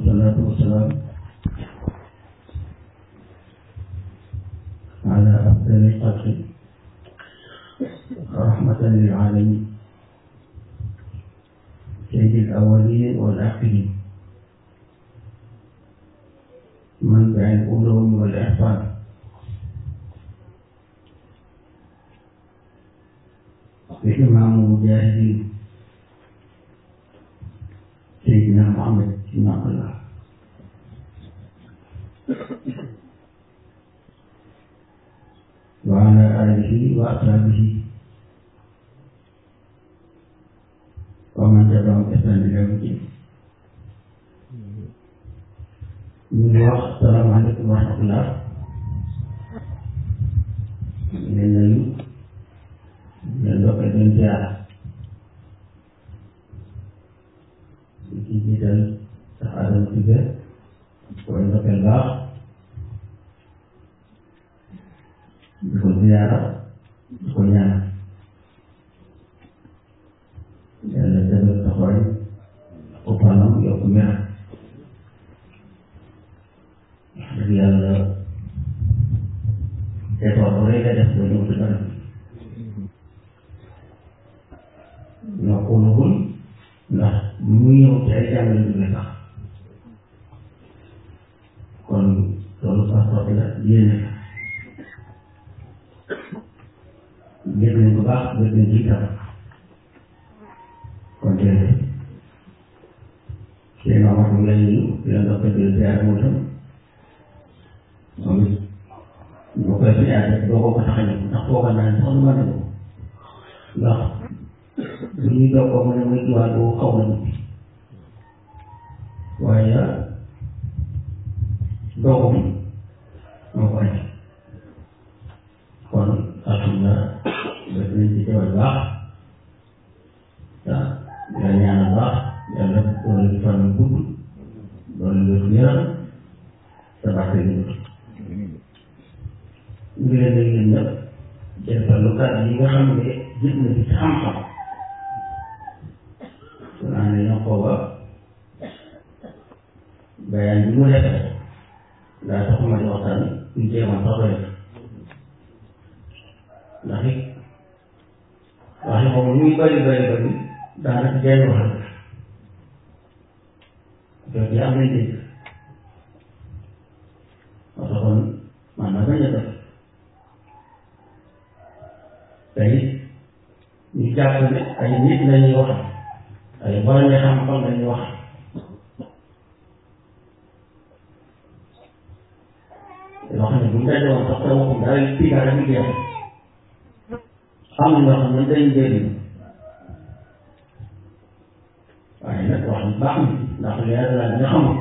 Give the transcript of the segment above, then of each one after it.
والصلاة والسلام على أفضل الخلق رحمة للعالمين سيد الأولين والآخرين منبع العلوم والإحسان بإمام المجاهدين سيدنا محمد بن عبد الله وعلى آله وأصحابه ومن تبعهم بإحسان إلى يوم الدين من wax salaamaaleykum wa rahmatullah leen nuyu leen ndokkee leen ziar di ci jiital sax Adama Cissé koy ndokkeel baax di ko ziara di ko ñaanal yàlla defal taxawaay ko fanam yokk meram dëgg yàlla effort bu rëy la def ba ñëw ci kanam ñoo ko nagul ndax mu ñëw ci ay jàngale jóge sax kon loolu sax soxla la yéene la yëg nañ bu baax yëg nañ ci itam kon jërëjëf seen Omar mu lay nuyu di la ndokkee di la ziare moom itam moom it boo koy ziare doo ko ko tax a ñëw ndax fooga naa sax du ma ne ndax bu ñuy doog ko mu ne muy jiwaat boobu xaw na nit waaye doogum moo ko andi kon alhamdulilah ba dinañ ci teewal baax ah di la ñaanal baax yàlla doole di fan gudd doole wér gu yaram te baax ñu ngi leen di leen ñëpp jëfandikoo kàddu yi nga xam ne gis na ci xam-xam su naa ne ñoo ko ba bayaan bi mu def daa taxuma di waxtaan ñu jéem a sax doy ndax it waxi moom lu muy bëri bëri bëri daanaka jaay wax la jot yi am nañ dégg parce que kon man na bañ a def te it ñu jàpp ne ay nit lañuy wax ay borom xam-xam lañuy wax yoo xam ne bu ñu dajee woon sax te waxum dara fii dara ñu jeex am na ñoo xam ne dañ jëriñ waaye nag wax ni baax na ndax leer la nga xamul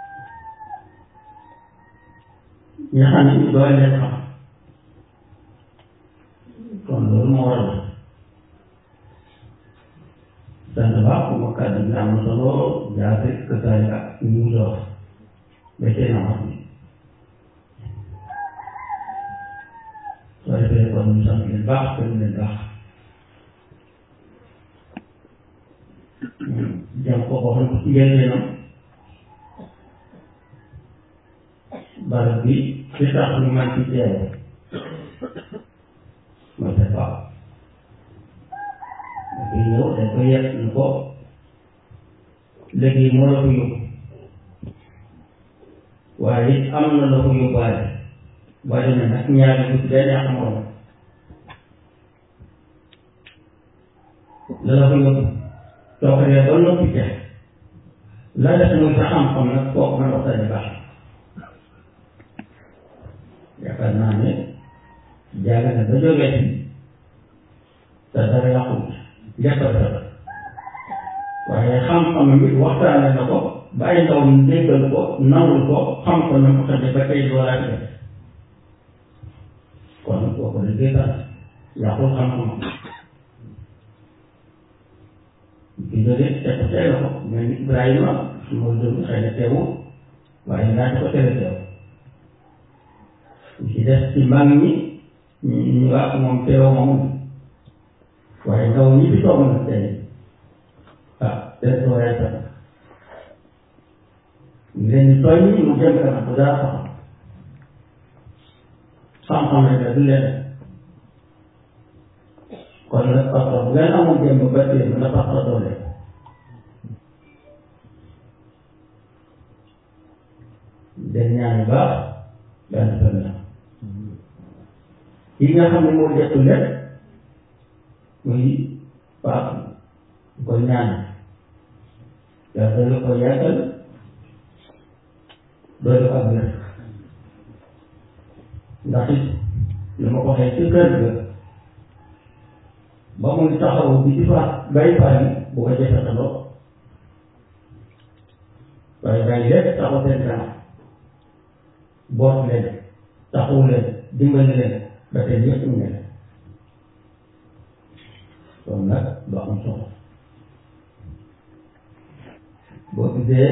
ñi xam ne ñu doy leen xam kon loolu moo waral sant baax bu ma kàddu bi am na solo jaase kësaay ak ñu mu dox ba tey na wax ni soo defee kon ñu sant leen baax te leen baax jam ko ko xam ci njëlbeenam barab bi li tax ñu man ci teew mooy sa baax dafay ñëw dañ ko yegg ñu ko léegi moo la ko yóbbu waaye it am na la ko yóbbaale boo demee nag ñaari bu benn ak morom la la ko yóbbu soo ko dee ba noppi ca la def muy sa xam-xam nag kooku man waxtaane baax yaakaar naa ne jàng na ba jógee ci te dara yàqul lépp a dara waaye xam-xam bi waxtaane na ko bàyyi ndaw mi déggal ko nangul ko xam ko na ko xamee ba tey doolaat def kon kooku ne déggal yàqul xam-xam ki jógee te ko teel ko mais ni Ibrahima moo jóg xëy na teewul waaye laaj ko tere teew ci des ci mag ñi ñu wax moom teewoo moom waaye ndaw ñi fi toog nag tey ah des waaye sax tooñ ñi mu jëm kanam bu dara xam xam-xam rek la du leen kon nag parce que bu ngeen amul jëm ba tey mën na parce que doole den ñaan baax benn benn la yi nga xam ne moo dettu lépp muy baax ko ñaan yàlla doolu ko yàggal doolu ko ak wér ndax it li ma ko waxee ci kër ga ba muy taxaw bi ci fa bay fayi bu ko jëfandikoo waaye bàyyi lépp taxaw seen kanam boot leen taxawu leen dimbali leen ba tey ñëpp ñu ne leen kon nag lu am solo boo gisee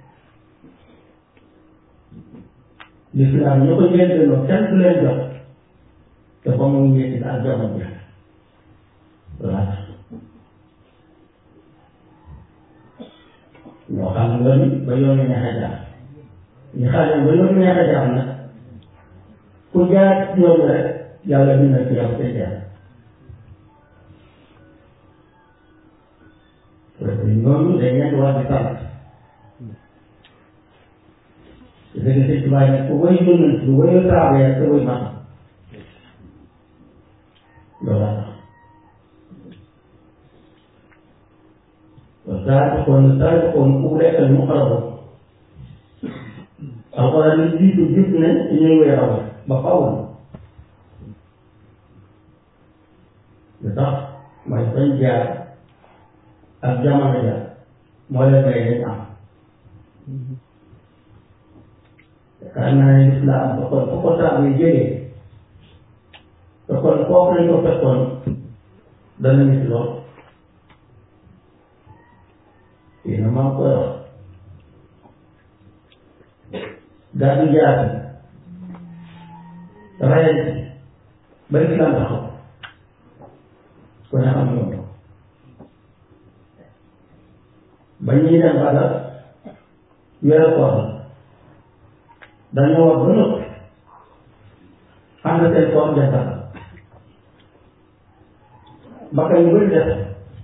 lislaam ñu ko njëlbeenoo kenn du leen jox te ba mu ñetti daal joxoon bi voilà ñoo xam ne yoon ba yoon neex a jaar ñu xam ne ba yoon neex a jaar nag ku jaar yoon rek yàlla dina ci yow te jaar parce que ñooñu dañ leen war di sant léegi sëñ Tuubaa ne ku wéy yónnent lu wéyu saabee te wéy man loolu والسابقون السابقون أولئك المقربون alxuraan yi jiitu gis ne ci ñuy wéy raw ba faw lu tax mooy fañ jaar ak jamono jaar moo leen may dañ am yaakaar naa ne lislaam ba kon fu ko saab yi jógee te kon foofu lañ ko fekkoon dana nit lool fii na maa koy wax gàddu jaati rayante ba lislaam taxaw ku ne xam ñoom ba ñuy dem Badar weeru koor dañoo wax ba noppi ànd seen koor defar bakkan yu bëri def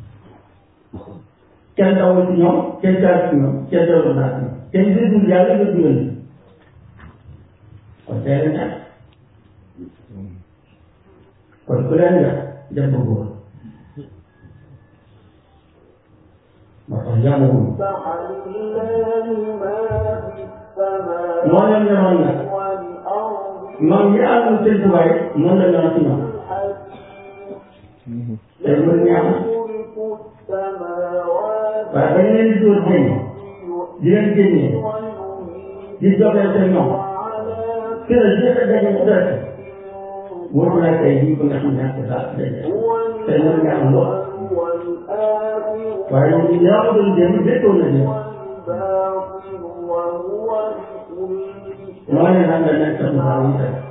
kenn dawul ci ñoom kenn jaar ci ñoom kenn dawul naa ci ñoom kenn déggul yàlla nga dugal ni kon tey la ñàkk kon ku leen nga def ba góor moo tax yàmmuwul moo leen ñoroon nag moom ñi àndul seen tubaay noonu la ñoroon ci ñoom te mën ñaam waaye bañ leen di dóor génn di leen génnee di joxee seen ñoom kër yi nga daje mu dara wóor naa tey jii ko nga xam ne ak saa daje te mën ñaam lool waaye ñu ñaa ko doon jëm béttoon na leen moo ne naan nga nekk sa mbaa yi tey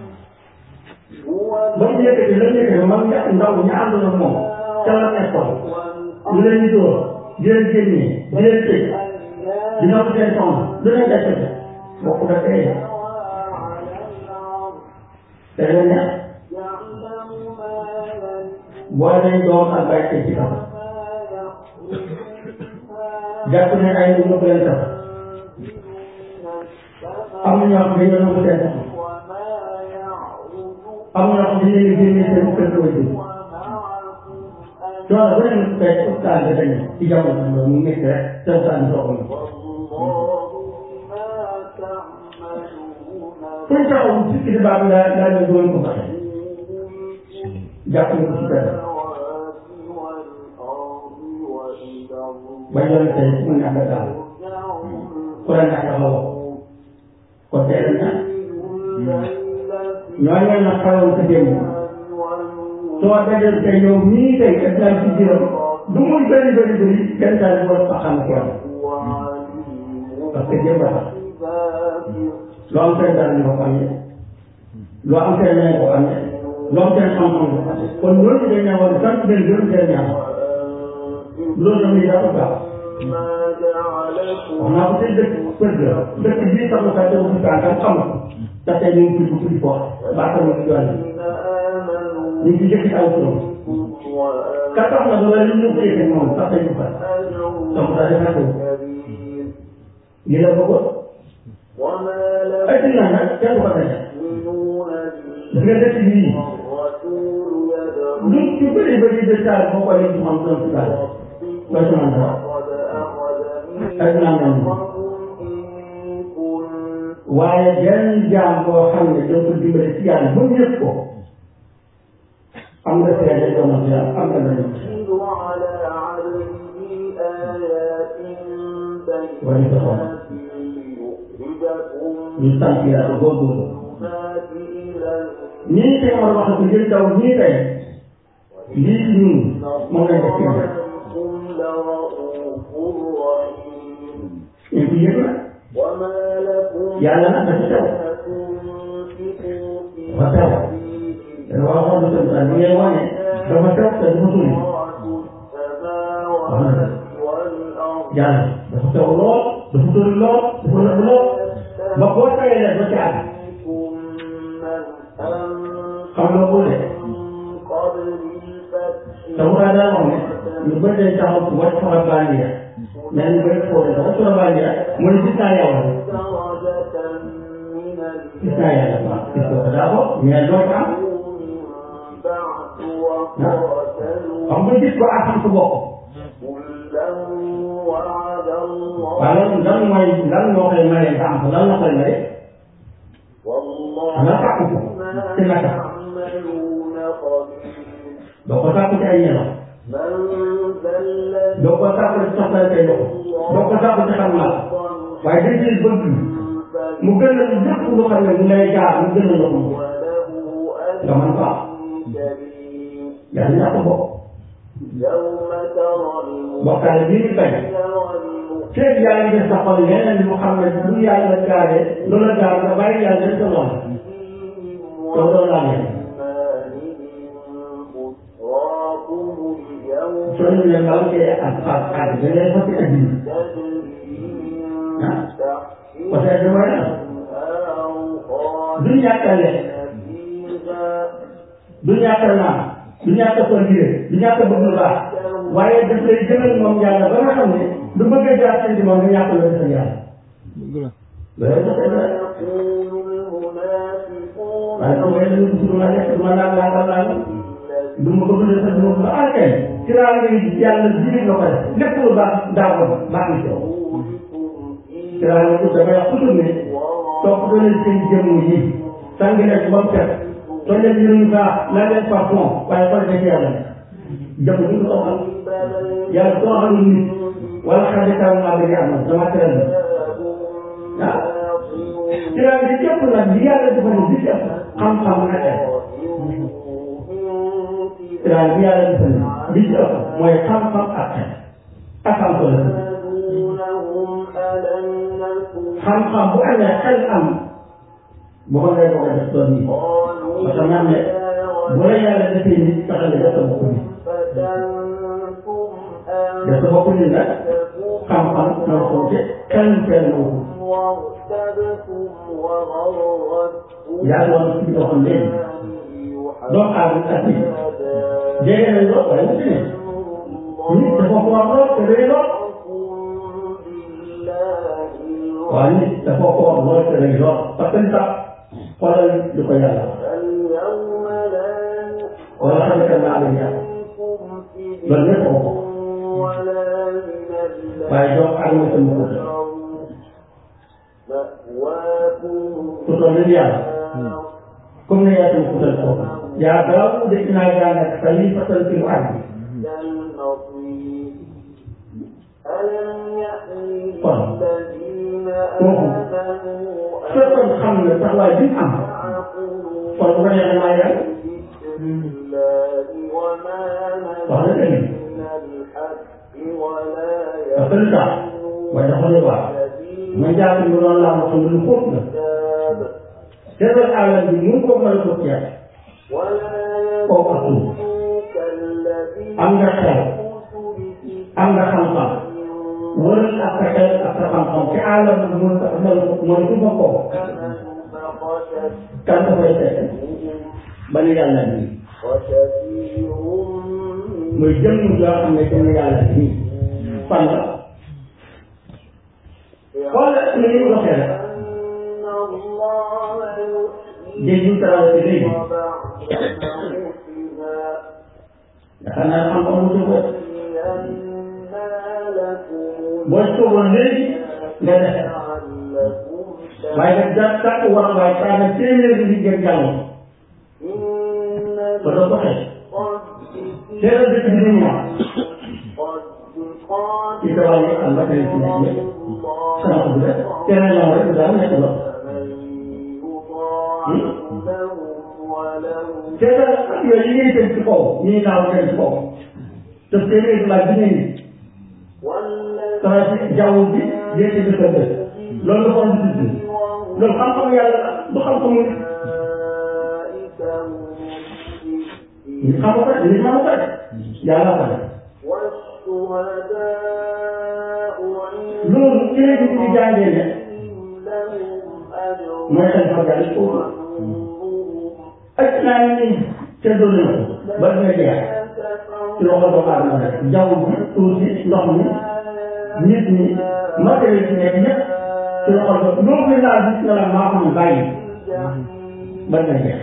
ba mu yëkkati la ñu yëkkati mag ña ndaw ña àndoon ak moom ca la nekkoon ñu leen di dóor di leen génnee di leen tëj dina ko seen soxna lu leen def def bokk da tey te leen ne boo leen doom ak bàyyi ci kaw jàpp ne ay nit ñoo ko leen tax am na ñoo xam ne dañoo nangu seen soxna am na ñoo xam ne dañu leen génnee seen kër doo ji loolu bu leen fekk ustaas bi dañu ci jamono bi mu nekk rek te ustaas bi soxla kuy taxaw ci kii baax la laa ñu doon ko fexe jàpp ne ko ci dara ba yoon tey mu nekk daal ku la nekk la wax kon tey la ñaan ñooñu na xawoon sa démb soo dajal tey yow mii tey ak daal ci biiram du muy bëri bëri bëri kenn daal di war a xam ko parce que démb la loo am seen dara ñu ko amee loo am seen ñaan ko amee loo am seen xam-xam ko amee kon loolu dañ ne war a sant leen gërëm seen ñaan loolu tamit dafa baax wax naa ko ci dëkk kër ga dëkk bii sax nga teewu fi kaan tam xamul te tey ñu ngi tudd tudd foofu baa tamit ci yoon ñu ngi jëkk aw turam ka tax na ba li ñu ko yëkkee moom sax tey ñu fa donc daal di fekk lii la bëggoon ay dina nag kenn du ko daje gis nga dëkk bii lu ci bëri bëri détail boo ko leen ci xam doon ci daal doo ci mën dara ay dina mel waaye benn jaam boo xam ne doo ko dimbale ci yàlla ba mu yëg ko am nga seede doon na yàlla am nga la ñu wala ñu ko ñu sant yàlla góorgóorlu ñii tey ma wax ko jël taw ñii tey lii ci ñun moom lañ def kenn ñu ngi yëg na yàlla nag dafa taw dafa taw dafa waxoon na tamit daal li ngay wane dafa taw te dafa sori wax na dëgg yàlla dafa taw lool dafa sori lool dafa nëb lool ba boo tawee leen ba ci àgg xam nga bu dee te mu daal daa wax ne ñu bëri dañ taxaw ci wàcc fa bandiya mais ñu bëri foofu dafa sura bandiya mu ne gis naa yàlla gis naa yàlla waaw gis nga daa ko mais doo ko am xam nga gis ko ak xam sa bopp waaw loolu lan mooy lan moo koy maye nga am ko lan la koy maye nga sàkk ko ci naka doo ko sàkk ci ay ñelaw doo ko sàkk ci soxla say loxo doo ko sàkk ci xam naa waaye dañ ciy bëgg mu gën a lépp lu xam ne mu lay jaar mu gën a la ko nga mën ko am yaa ngi ñàkk bopp bokkaale bii ñu bañ feeg yaa ngi def sa xol leneen lu xam ne lu yàlla gaaree lu la gaar nga bàyyi yàlla def sa lool loolu loolu laa leen soo ñu leen baal kee ak ak ak da ngay fas indi ah parce que dama ne du ñàkk a lekk du ñàkk a naan du ñàkk a continuer du ñàkk a bëgg lu baax waaye daf lay jëmal moom yàlla ba nga xam ne lu bëgg a jaar ci moom nga ñàkk la defal yàlla. loolu dafa waaye su ma yëngu si ma nekk ma naan laa laa du ma bëgg a defal du ma bëgg a kay ci laa ngay yàlla jiite la ko def lépp lu baax daa ko baax na ci yow. ci laa ngay damay wax toujours ne topp doon seen jëmm yi sàngi nekk ba mu set soo leen yëngu baax la leen parfum waaye xool da ci yàlla jëmm ñu ko xam yàlla soo xam nit wala xam ne taw naa bëgg am dama tëral la ah ci laa ngi jëpp nag li yàlla defal ni bi def xam-xam na tey ci laa li yàlla defal ni bi def mooy xam-xam ak xel ak xam ko la xam-xam bu amee xel am bu ko ngay bëgg a def doon nii parce que man ne bu la yàlla defee nit taxal la def sa bopp nit def sa bopp nit nag xam-xam moo ko te xel feel moo ko yàlla woon ci doxam léegi doomu aadama ak nit jege nañ lool waaye wuti ne nit dafa ko wax lool te rëy lool waaw nit dafa ko wax lool te rëy lool parce que li tax xoolal li ko yàlla wala xam ne naa la yàlla loolu lépp ko ko waaye doomu aadama sama ko ku toll ni yàlla comme ne yaa tamit kutal kooku yaa daaw de inaa jàngat xalifatan fil ardi kon kooku fekkoon xam ne taxawaay bi am kon bu ko neexee maa yàlla wax na dëgg parce que lu tax waaye dafa lay wax ma jàpp ni loolu laa ma xam ne lu xóot la seetal àllam bi mu ko mën a ko ceeb kooku ak suuf am nga xel am nga xam-xam wër ak sa xel ak sa xam-xam ci àllam mu mel mooy su ma ko kan dafay fekk ba ni yàlla nii muy jëmm joo xam ne jëmm yàlla nii fan la xoolal ni ñu doxee rek dégg ñu traversé léegi yaakaar naa xam-xam mu jóg boo toogoon léegi nga def waaye nag daa tàkk war waaye saa na téeméeri di gën jàll ba doo ko xëy teel a dëkk bi ñu wax ci sa wàllu am ba tey ci nekk yëpp sama ko bu def teel a ñëw rek daal nekk la teel a ak yooyu yi ngay teg ci kaw ñuy naaw teg ci kaw te téeméeri laaj bi ngeen traité jaww ji yéete bi sa bés loolu la ko am di loolu xam-xam yàlla du xam-xamu nit xam ko rek li xam ko rek yàlla ko def loolu ci lañ ci jàngee ne mooy xel fa yàlla foofu ak naa ni te doon na ko ba dina jeex ci loxo doomu aadama rek jaww ji suuf si ndox mi nit ñi matériel ci nekk ñëpp ci loxo do loo koy laal gis nga la maa ko bàyyi ba dina jeex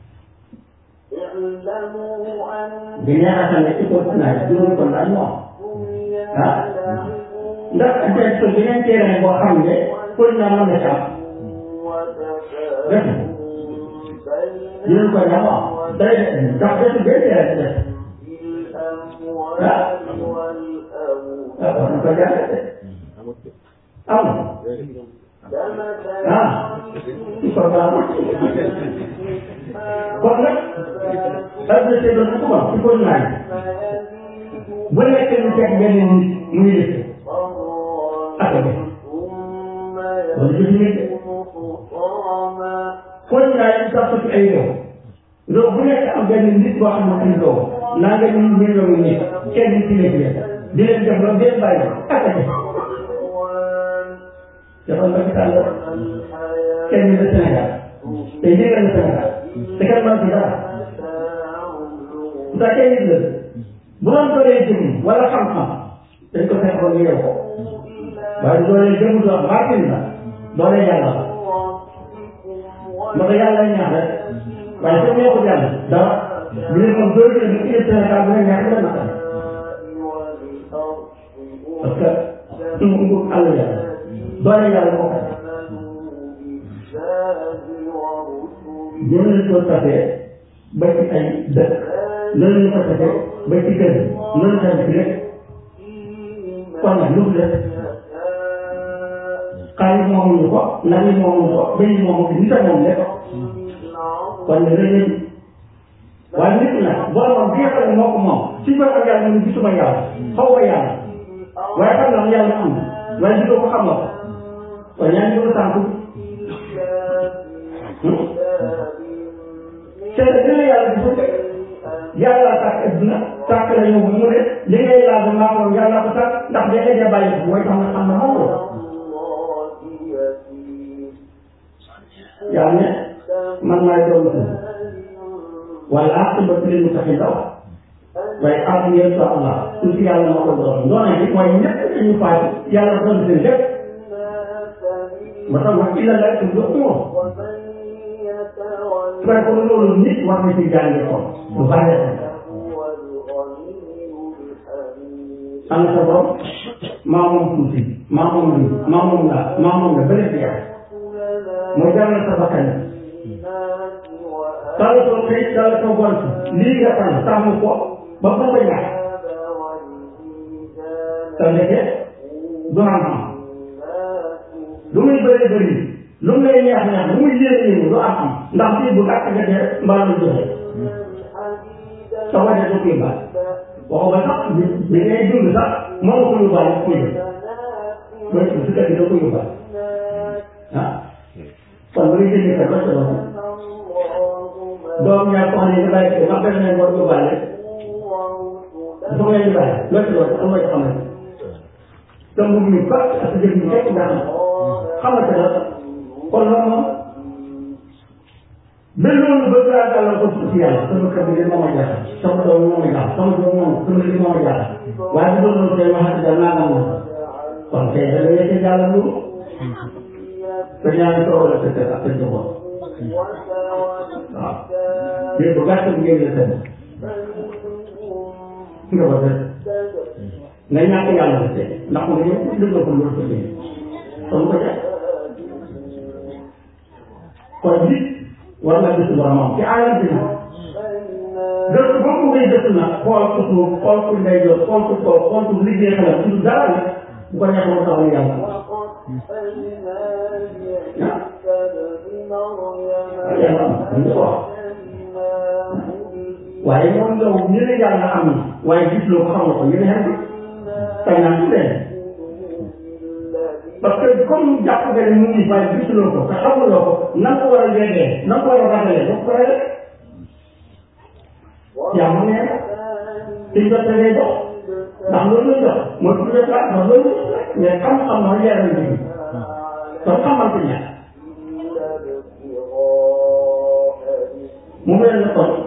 di neex a xam ne ci ko naa juróom kon daal moo ah ndax des ko beneen terrain boo xam ne pour naa mën na ci am def juróom kon daal moo day ndax desu benn terrain ci def ah ah war na ko jaaree am ah ci ko baax kon nag adressé see doon ko ci ko naaj bu nekkee lu teg benn nit muy def ak a def wala jëf nit kon naaj yi sax ci ay réew réew bu nekk am benn nit boo xam ne am doom naa nga ñu million nit kenn ci nekk leen di leen def loolu benn bàyyi ak a def dafa Macky Sall kenn de Sénégal te yéegal na Sénégal te kenn mën ci dara bu tax kenn nit la bu doon doolee jëm wala xam-xam dañ ko fekk ba ñu yow ko waaye doolee jëm du wax baatin la doolee yàlla la ndax yàlla ñaax rek waaye comme ñoo ko jàll dara bi ne moom doole jëm ci Sénégal bu ne ñaax la na parce que suñu nguur àll yàlla doole yàlla moo ko jëlee ko tafee ba ci ay dëkk loolu ñu ko tafee ba ci kër loolu tamit rek kon nag lu mu def xaalis moomuñu ko nag yi moomuñu ko béy yi moomu ko nit a moom lépp kon nag dañ leen waaye nit nag boromam bi nga xam ne moo ko moom si ko ak yàlla ñu gisuma yàlla xaw ma yàlla waaye xam naa yàlla am waaye gisoo ko xam nga ko kon yaa ngi ko sànq te dina yàlla di fukk yàlla tàkk adduna tàkk la ñëw mu ne li ngay laaj maa moom yàlla ko tàkk ndax da ngay bàyyi mooy xam nga xam na moom la yaa ne man maay doon ko wala aqibatu lil muttaqin daw waaye am ngeen sa Allah su fi yàlla ma ko doon doone bi mooy ñëpp dañu faatu yàlla doon seen lépp ma tax wax illa la tu dox moom waaye kon loolu nit war na ci jànge ko lu bàyyi am sa borom maa moom tuuti maa moom lii maa moom laa maa moom la bële fi yàlla mooy jàngal sa bakkan tala soo xëy tala soo gont lii nga tànn tàmm ko ba ba ko ñàkk te ndeke du am am lu muy bëri bëri lu mu lay neex neex lu muy yéene yéene du am am ndax fii bu gàtt nga dee mbaa lu joxe sa waje du koy baal waxu ba sax bi bi ngay dund sax moo ko yóbbaale ko yóbbu mooy si kër gi da ko yóbbaale ah kon bu ñu jëndee sa bët la doom ñaar ko xam ne ñu bàyyi ko ndax benn nañ war yóbbaale dafa ngay yóbbaale loolu ci wax am nga ci xamal te mu ngi bàtt ak jëf ñu fekk nga xam xamante la kon loolu moom ba loolu ba gaa gàllal ko ci yàlla sama kër bi de moo ma jaaxal sama doom moo ma jaaxal sama doom moom sama li moo ma jaaxal waaye bu doon tey waxati da naa nga moom kon tey da ngay yëkkati yàlla loolu te ñaari tool la tëdd ak sa njaboot waaw léegi bu gàtt bi ngeen la tëdd nga ba tëdd nga ñàkk yàlla ba tey ndax mu ngi ñëw dëgg ko loolu ko jëlee kon ko def kon nit war na gis boromam ci aayam bi nag gëstu ba mu ngay gëstu nag xool ko suuf xool ko ndeyjoor xool ko kaw xool ko liggéey xelam ci dara la bu ko neexee mu taxaw yàlla ah yàlla am na ko wax waaye moom yow ñu ne yàlla am na waaye gis loo ko xam nga ko yéen a xam tey naa ci leen parce que comme jàpp nga ne mu ngi waaye gisuloo ko te xamuloo ko na ko war a yeggee na ko war a ragalee ba pare yaa mu ne ci jot ngay dox ndax loolu lay dox mooy pour def ndax loolu mais xam-xam na leer na nit ñi kon xamante ña mu mel ne kon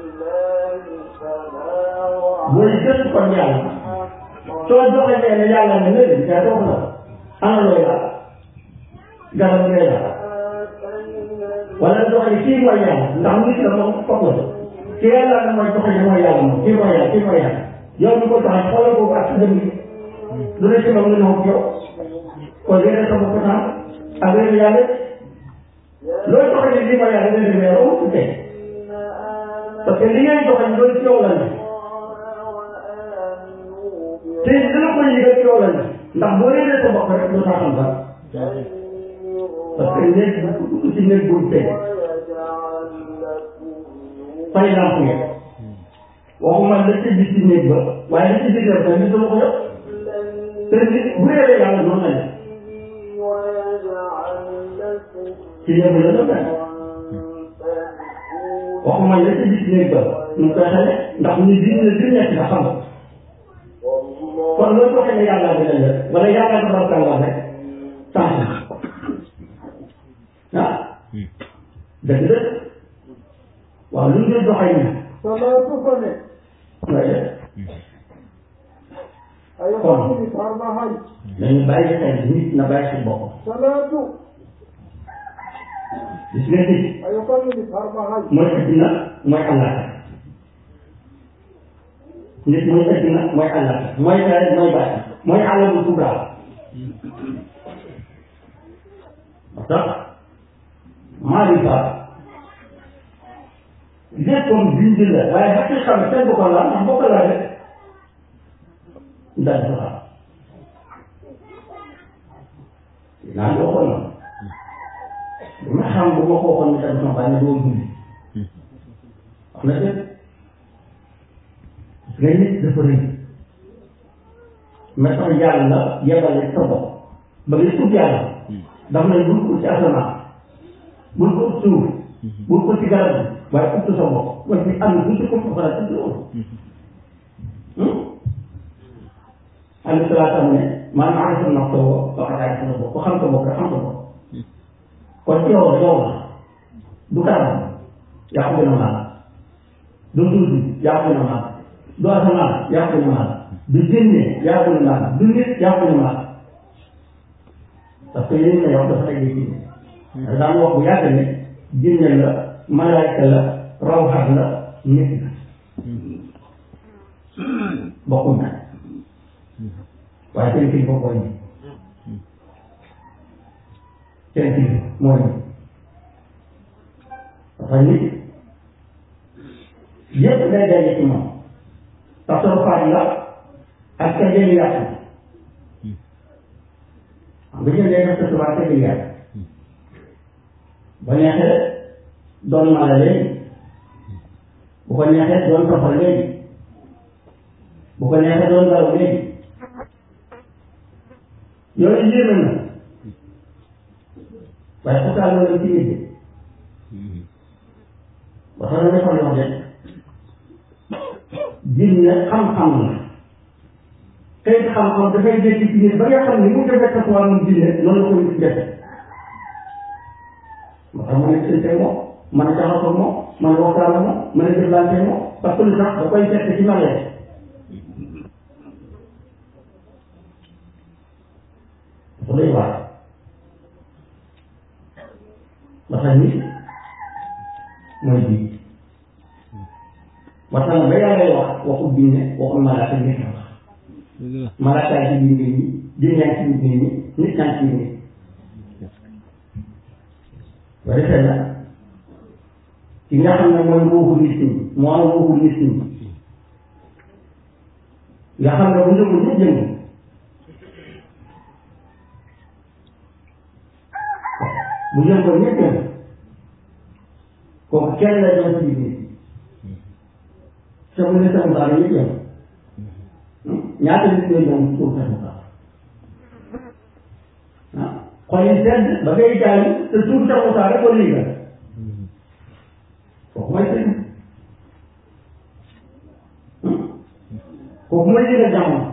booy gëstu kon yàlla soo joxee ne yàlla ne léegi yaa dox na ana looy laal garab ngay laal wala doxali kii mooy yàlla ndax nit la moom foog la ki yàlla ne mooy doxali mooy yàlla moom kii mooy yàlla kii mooy yàlla yow mi ko doxal xoolal boobu ak sa dem lu ne ci moom nga ñëw yow kon yéen sa bopp naan ak yéen yàlla looy doxali lii mooy yàlla nga demee yow ci tey parce que li ngay doxali loolu ci yow la ne te dina ko yëgal ci yow la ne ndax boo réeree sa bopp rek doo saa xam dara parce que néeg bu ci néeg bu tey fay lamp ngeen waxuma la ci gis ci néeg ba waaye li ci biir ba ni sama ko yëpp te nit bu réeree yàlla noonu la ne ci néeg la la mel waxuma la ci gis néeg ba nu koy xale ndax ñu di ne di nekk nga xam kon loolu waxee ne yàlla bi lañ def wala yàlla ko barkal la rek tànn ah dëgg dëgg waaw lu ñu doxee ñu salaatu ko ne ngay def ay xamni farma hay nañu bàyyi xel nit na bàyyi xel boppam salaatu gis nga nit ay xamni farma hay mooy addina mooy àllaaxira nit mooy addina mooy àllaaxira mooy dara mooy bàyyi mooy alamul kubra moo tax maarifa léppam bind la waaye xaqiqa bi kenn du ko laal ndax boo ko laalee daal di ko xam naa ngi waxoon na bu ma xam bu ma ko waxoon ne tamit sama bàyyi doo julli wax na dëgg nga nit dafa rëy mais tax yàlla yebale sa bopp ba ngay ut yàlla daf lay bul ko ci asamaan bul ko ut suuf bul ko ci garab bi waaye ut sa bopp waaye bi am bu ci ko fa ci loolu alayhi salaatu ne man arifa nafsahu faqad arifa rabbahu ko xam sa bopp rek xam sa bopp kon ci yow yow la du garab yaa ko gën a maal du suuf bi yaa ko gën a maal du asamaan yaa ko gën a maal du jinne yaa ko gën a maal du nit yaa ko gën a maal parce que yéen a yow dafa teg ci daan wax bu yàgg ne jinne la malaayka la rawxat la nit la bokkuñ nag waaye seen kii bokkoo ñi seen kii moo ñi parce que nit yëpp day daje ci moom tasarrufaat la ak sa jëli yàq xam nga jël day def tasarrufaat sa jëli yàq ba neexee doon mala léegi bu ko neexee doon toxal léegi bu ko neexee doon garaw léegi yooyu yéeme na waaye pourtant loolu ci nit ba xam ne dafa wax de jinne xam-xam la tey xam-xam dafay dégg ci biir ba nga xam ne mu defee sa wàllum diine noonu la ko nit def moo tax mën a gisante moom mën a jaxasoo moom mën a waxtaan ak moom mën a jëflante moom parce que lu tax da koy fekk ci malee dafa doy waar ba tax nit mooy bii waxtaan ba yàlla wax waxu diine waxu malaaka nit la wax malaaka ci biir nit ñi diine yaa ci biir nit ñi nit ñaa ci biir nit ba defee na ki nga xam ne mooy ruuxu nit ñi moo am ruuxu nit ñi nga xam ne bu njëngu ñëpp jëngu bu yëngoo ñëpp yëngu kooku kenn la doon ci biir te bu ne sama daal ñëpp yëngu ñaata nit ñooy ñëw suuf sama daal ah xol yi sedd ba ngay jaay te suuf sama daal rek ko liiga kooku mooy sëñ kooku mooy liiga jamono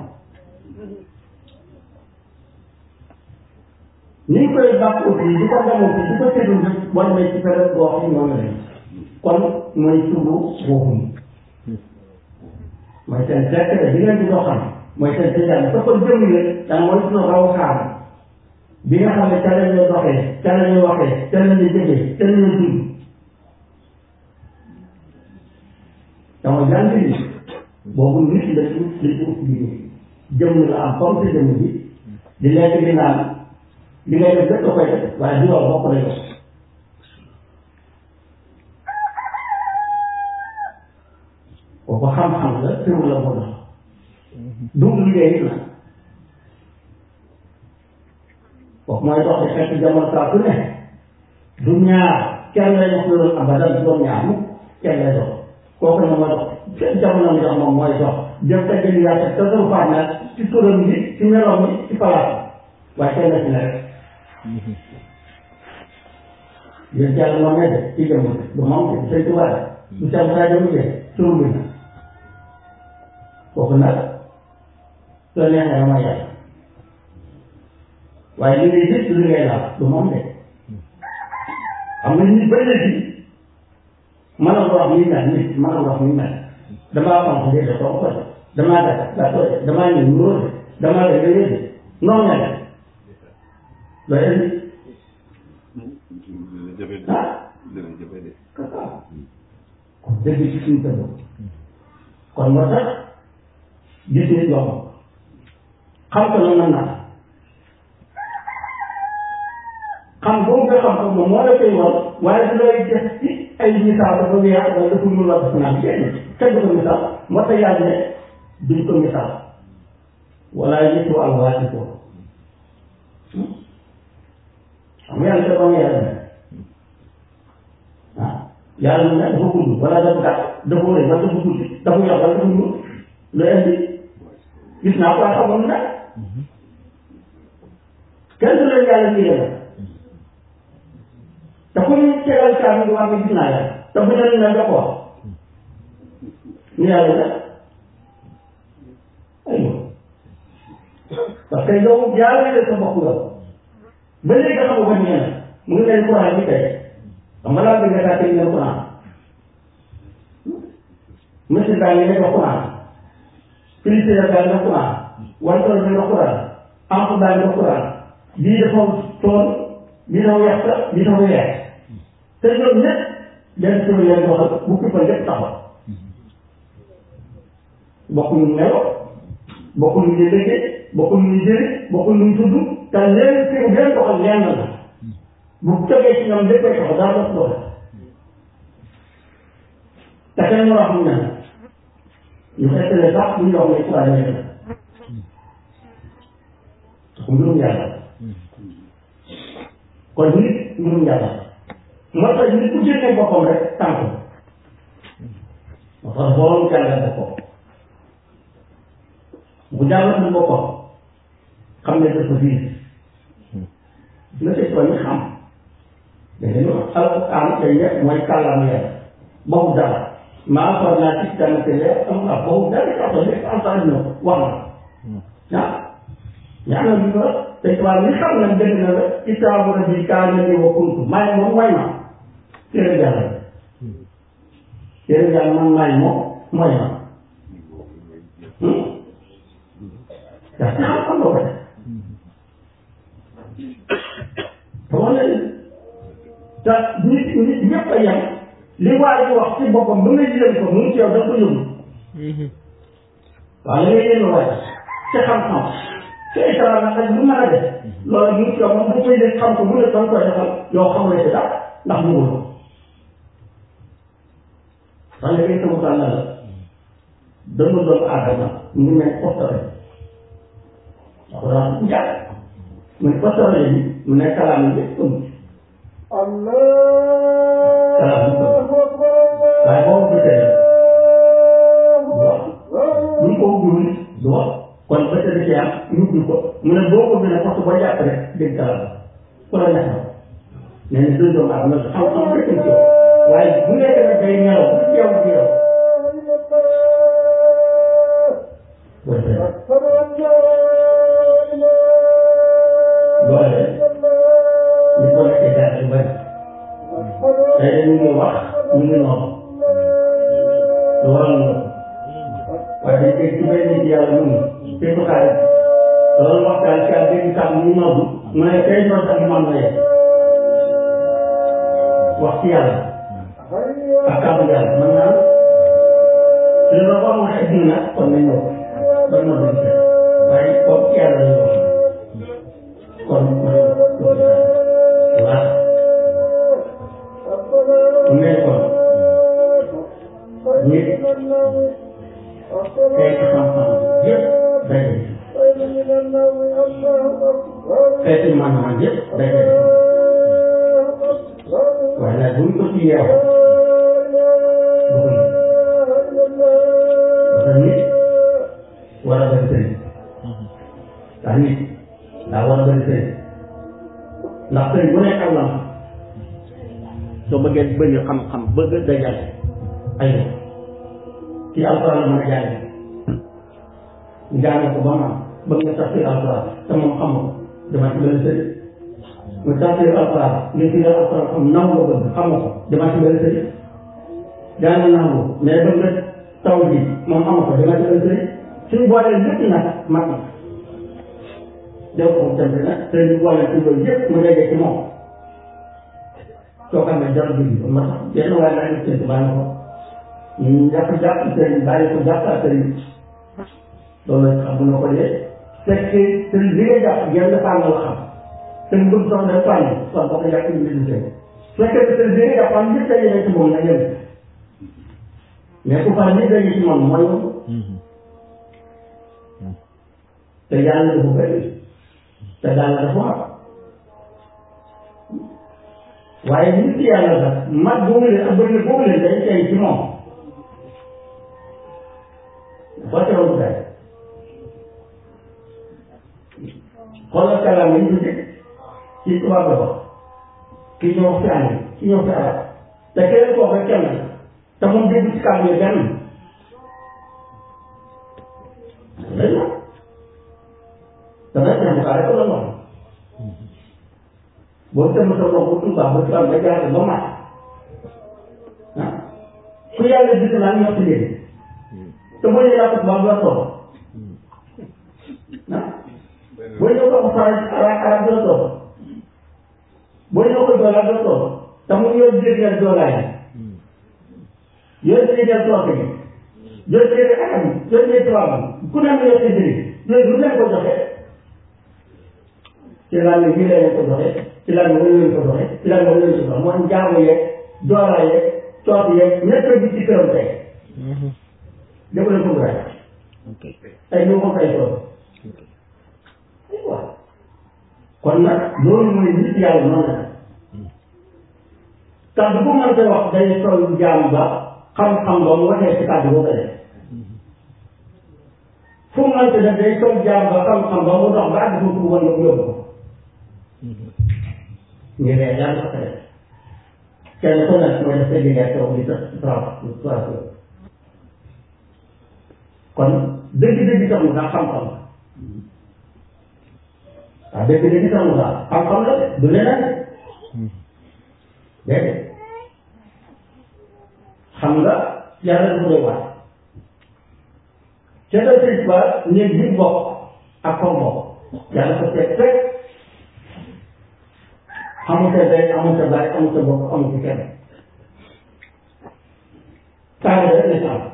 ni ñu koy bàq aussi di ko demoon ci di ko tëddul rek war nañ ci période boo xam ne ñoo la kon mooy subu boobu mooy seen secret bi ngeen di doxal mooy seen tëjal sa ko jëm leen danga mooy suñu raw xaar bi nga xam ne ca la ñuy doxee ca la ñuy waxee ca la ñuy jëfee ca la ñuy dund dama jàng ni boobu nit la ci li ci ëpp bi jëm la am comme sa jëm bi di lekk di naan li ngay def lépp da koy def waaye du loolu bokk la yow kooku xam-xam la tëru la moo dox du liggéey la kooku mooy dox di fekk jamono saa su ne du ñaar kenn lay dox loolu abadan du doon ñaar mu kenn lay dox kooku ne mooy dox seen jamono mi dox moom mooy dox jëm te jëli yaate te doon faam nag ci turam bi ci meloom bi ci palaas waaye kenn la ci ne rek yéen jàll moom ne de ci jëm du moom de sëñ Tuubaa du seen saa jëm de turu bi kooku nag soo neexee dama yàlla waaye li ngay gis li ngay laal du moom de xam nga nit ba léegi mën a wax muy mel nit mën a wax muy mel damaa xam ko de ko ko damaa def daa ko damaa ñëw ñëw de damaa def yooyu de noonu la loolu indi ah kon dëgg ci suñu tëdd kon moo tax gis nit yomb xam ko noonu nag xam boobu nga xam ko moom moo la koy woon waaye du lay def ci ay misaal dafa weex wala dafa ñuul la dafa naan kenn kenn du ko misaal moo tax yàlla ne duñ ko misaal wala yëtu alwaati ko xam nga yàlla dafa am yàlla ne ah yàlla ne dafa gudd wala dafa gàtt dafa rëy wala dafa gudd dafa yox wala dafa ñuul lu indi gis naa ko waaye xamoon na kenn du leen yàlla lii la te ku ñu tegal caabi bi wax nga gis naa yàlla te bu ne la nga ko wax ni yàlla la aywa parce que yow jaarale sa bopp nga ba léegi nga xam ko ñeena mu ngi leen courant bi tey xam nga laa bëgg a tey ngeen courant monsieur baa ngi nekk courant félicité baa ngi courant wantoor bi nga courant amp baa ngi courant bii dafa tool bii dafa weex bii dafa weex te ñoom ñëpp benn tur leen doxal bu kippal lépp taxaw bokkuñu melo bokkuñu ñu liggéey bokkuñu ñu jëri bokkuñu ñu tudd te leen fi leen doxal lenn la bu jógee ci ñoom léppay taxaw daa dox doxal te kenn mu wax mu ne ñu fekkale sax bu ñu wax ne courant yi la ko mbirum yàlla kon nit mbirum yàlla moo tax nit ku génne boppam rek tànk moo tax borom jàngal boppam bu jàngal boppam xam ne dafa diis nga tey soo ñu xam dañu alquran day nekk mooy kàllaama yàlla boobu dara maa xool naa ci tamit leer am na boobu dara sax nekk alquran ñëw wax na ah ñaanal bi ba te tubaab li xam na dëgg na la kitaabu rabbi kaana li wa kuntu maay moom mooy ma téere yàlla téere yàlla man maay moom mooy ma daa ci xam-xam nga ko def te wax na te nit nit ñëpp a yem li waa ji wax ci boppam ba nga yéen ko mu ngi ci yow da ko yóbbu waaw li nga yéen waay ci xam-xam ci islam nag ak lu mën a def loolu mu ngi ci yow moom bu koy def xam ko bu ne doon koy defal yow xamul ci dara ndax mu wul ko sax nga koy sama tànn la dënnu doomu aadama mu ngi mel postare waaw daa ko jàpp mu ne postare yi mu ne kalaam yi ëmb waaye boo ko gisee du wax bu ñu ko ubbiwul du wax kon ba tey ci am ñu ubbi ko mu ne boo ko bindee parce que boo jàpp rek dégg kalaam ku la neex na nee na deux doomu aadama xam-xam rek ci yow waaye bu nekk nag day ñelaw bu ci yow di yow loolee ñu ko nekkee daal yu bëri tey ñu ngi wax ñu ngi noonu lu waral noonu waaye dañ koy ci benn nit yàlla mu ngi te du xaalis loolu waxtaan ci ak dégg kàmm ñu noddu mu ne tey noonu ak man na yem wax ci yàlla ak kàmm yàlla mën naa su ñu ko amoon ay dina kon nañ ñëw ba noddu ci waaye comme ci yàlla lañu wax kon man waaw mu ne kon nit xeeti xam-xam yëpp daje xeeti man-man yëpp daje waaye nag buñ ko ci yeew bëgg na nit war a bëri sëriñ ndax nit daa war a bëri sëriñ ndax sëriñ bu nekk am na soo bëggee bëri xam-xam bëgg dajal ay ci alxuraan la mën a jàng jàng ko ba mu am bëgg nga tafsir alxuraan te moom xamoo dama ci benn sëriñ nga tafsir alxuraan nga ci alxuraan xam naw nga bëgg xamoo ko dama ci benn sëriñ jàng naa ko mais bëgg nga taw bi moom xamoo ko dama ci benn sëriñ suñu boolee lépp nag mat na def ko tamit nag sëriñ boole ci loolu yëpp mu dajee ci moom soo xam ne jarul bi ma tax benn waaye laa ngi séntu bàyyi ko ñu jàpp jàpp sëriñ bàyyi ko jàpp sëriñ loolu xam na ko de fekk sëriñ bi nga jàpp yenn fànn la xam sëriñ bëgg sox def fànn kon boo ko jàpp ñu bind sëriñ fekk sëriñ bi nga jàpp am ñëpp daje ci moom na yem mais ku fànn ñëpp daje ci moom mooy te yàlla dafa bëri te yàlla dafa wax waaye nit yàlla sax mag boobu leen ak bëri boobu leen day tey ci moom dafa teew bu day xoolal kàllaama yi ñu dégg ci tubaab la wax kii ñëw fi ànd kii ñëw fi arab te keneen koo rek kenn te moom dégg ci kàddu yi benn dañ na dana teew bu rek la wax boo tënk sa bopp bu tubaab ba tubaab ba jaar ba mat ah ku yàlla gis naa ñoo ci léegi te boo ñëwee yàlla tubaab la toog ah boo ñëw ko faral arab arab doo toog boo ñëw ko doolaa doo toog te mu yor jéggal doolaa yi yor jéggal toog yi yor jéggal arab yi yor jéggal tubaab yi ku ne am yor jéggal yooyu lu leen ko joxe ci lan la ñu leen ko joxe ci lan la ñu ko joxe ci lan la ñu ko joxe mooy jaamu yeeg doolaa yeeg toog yeeg ñett bi ci këram tey def leen ko gën tey ñu ko fay toog waaw kon nag loolu mooy nit yàlla noonu la kàddu bu mën a wax day toll jaam ba xam-xam ba mu waxee ci kàddu boo ko def fu mu mën a def day toll jaam ba xam-xam ba mu dox ba àgg foofu woon na ko yóbbu ko ñu ne yàlla ko def kenn ku nekk mooy def sa liggéey toog di sa kon dëgg-dëgg sax mu daa xam-xam waaw dëgg dëgg sax mu daal xam-xam la de du leneen déedéet xam nga yàlla dafa doy waar ca la sëñ ba néeg bi bokk ak comme bokk yàlla ko teg fekk amul sa day amul sa baay amul sa bokk amul sa kenn taale rek la ci am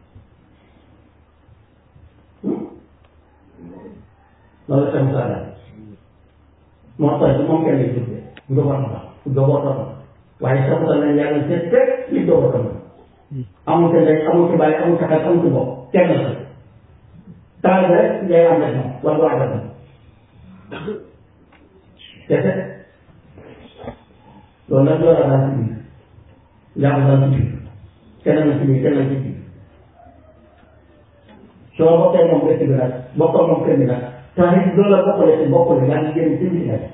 loolu tam saa la moo tax moom kenn lay tuddee njabootam la njabootam la waaye sax nañ yàlla seet fekk li njabootam la amul sa ndey amul sa baay amul sa xel amul sa bopp kenn la taal rek ngay am rek moom wala du àggal moom kese loolu nag loolu daal ci biir yàlla daal ci biir kenn na ci biir kenn na ci biir soo bokkee moom dëkk bi nag bokkoo moom kër bi nag tax it loolu la bokkale si bokkale yaa ngi génn ci biir nag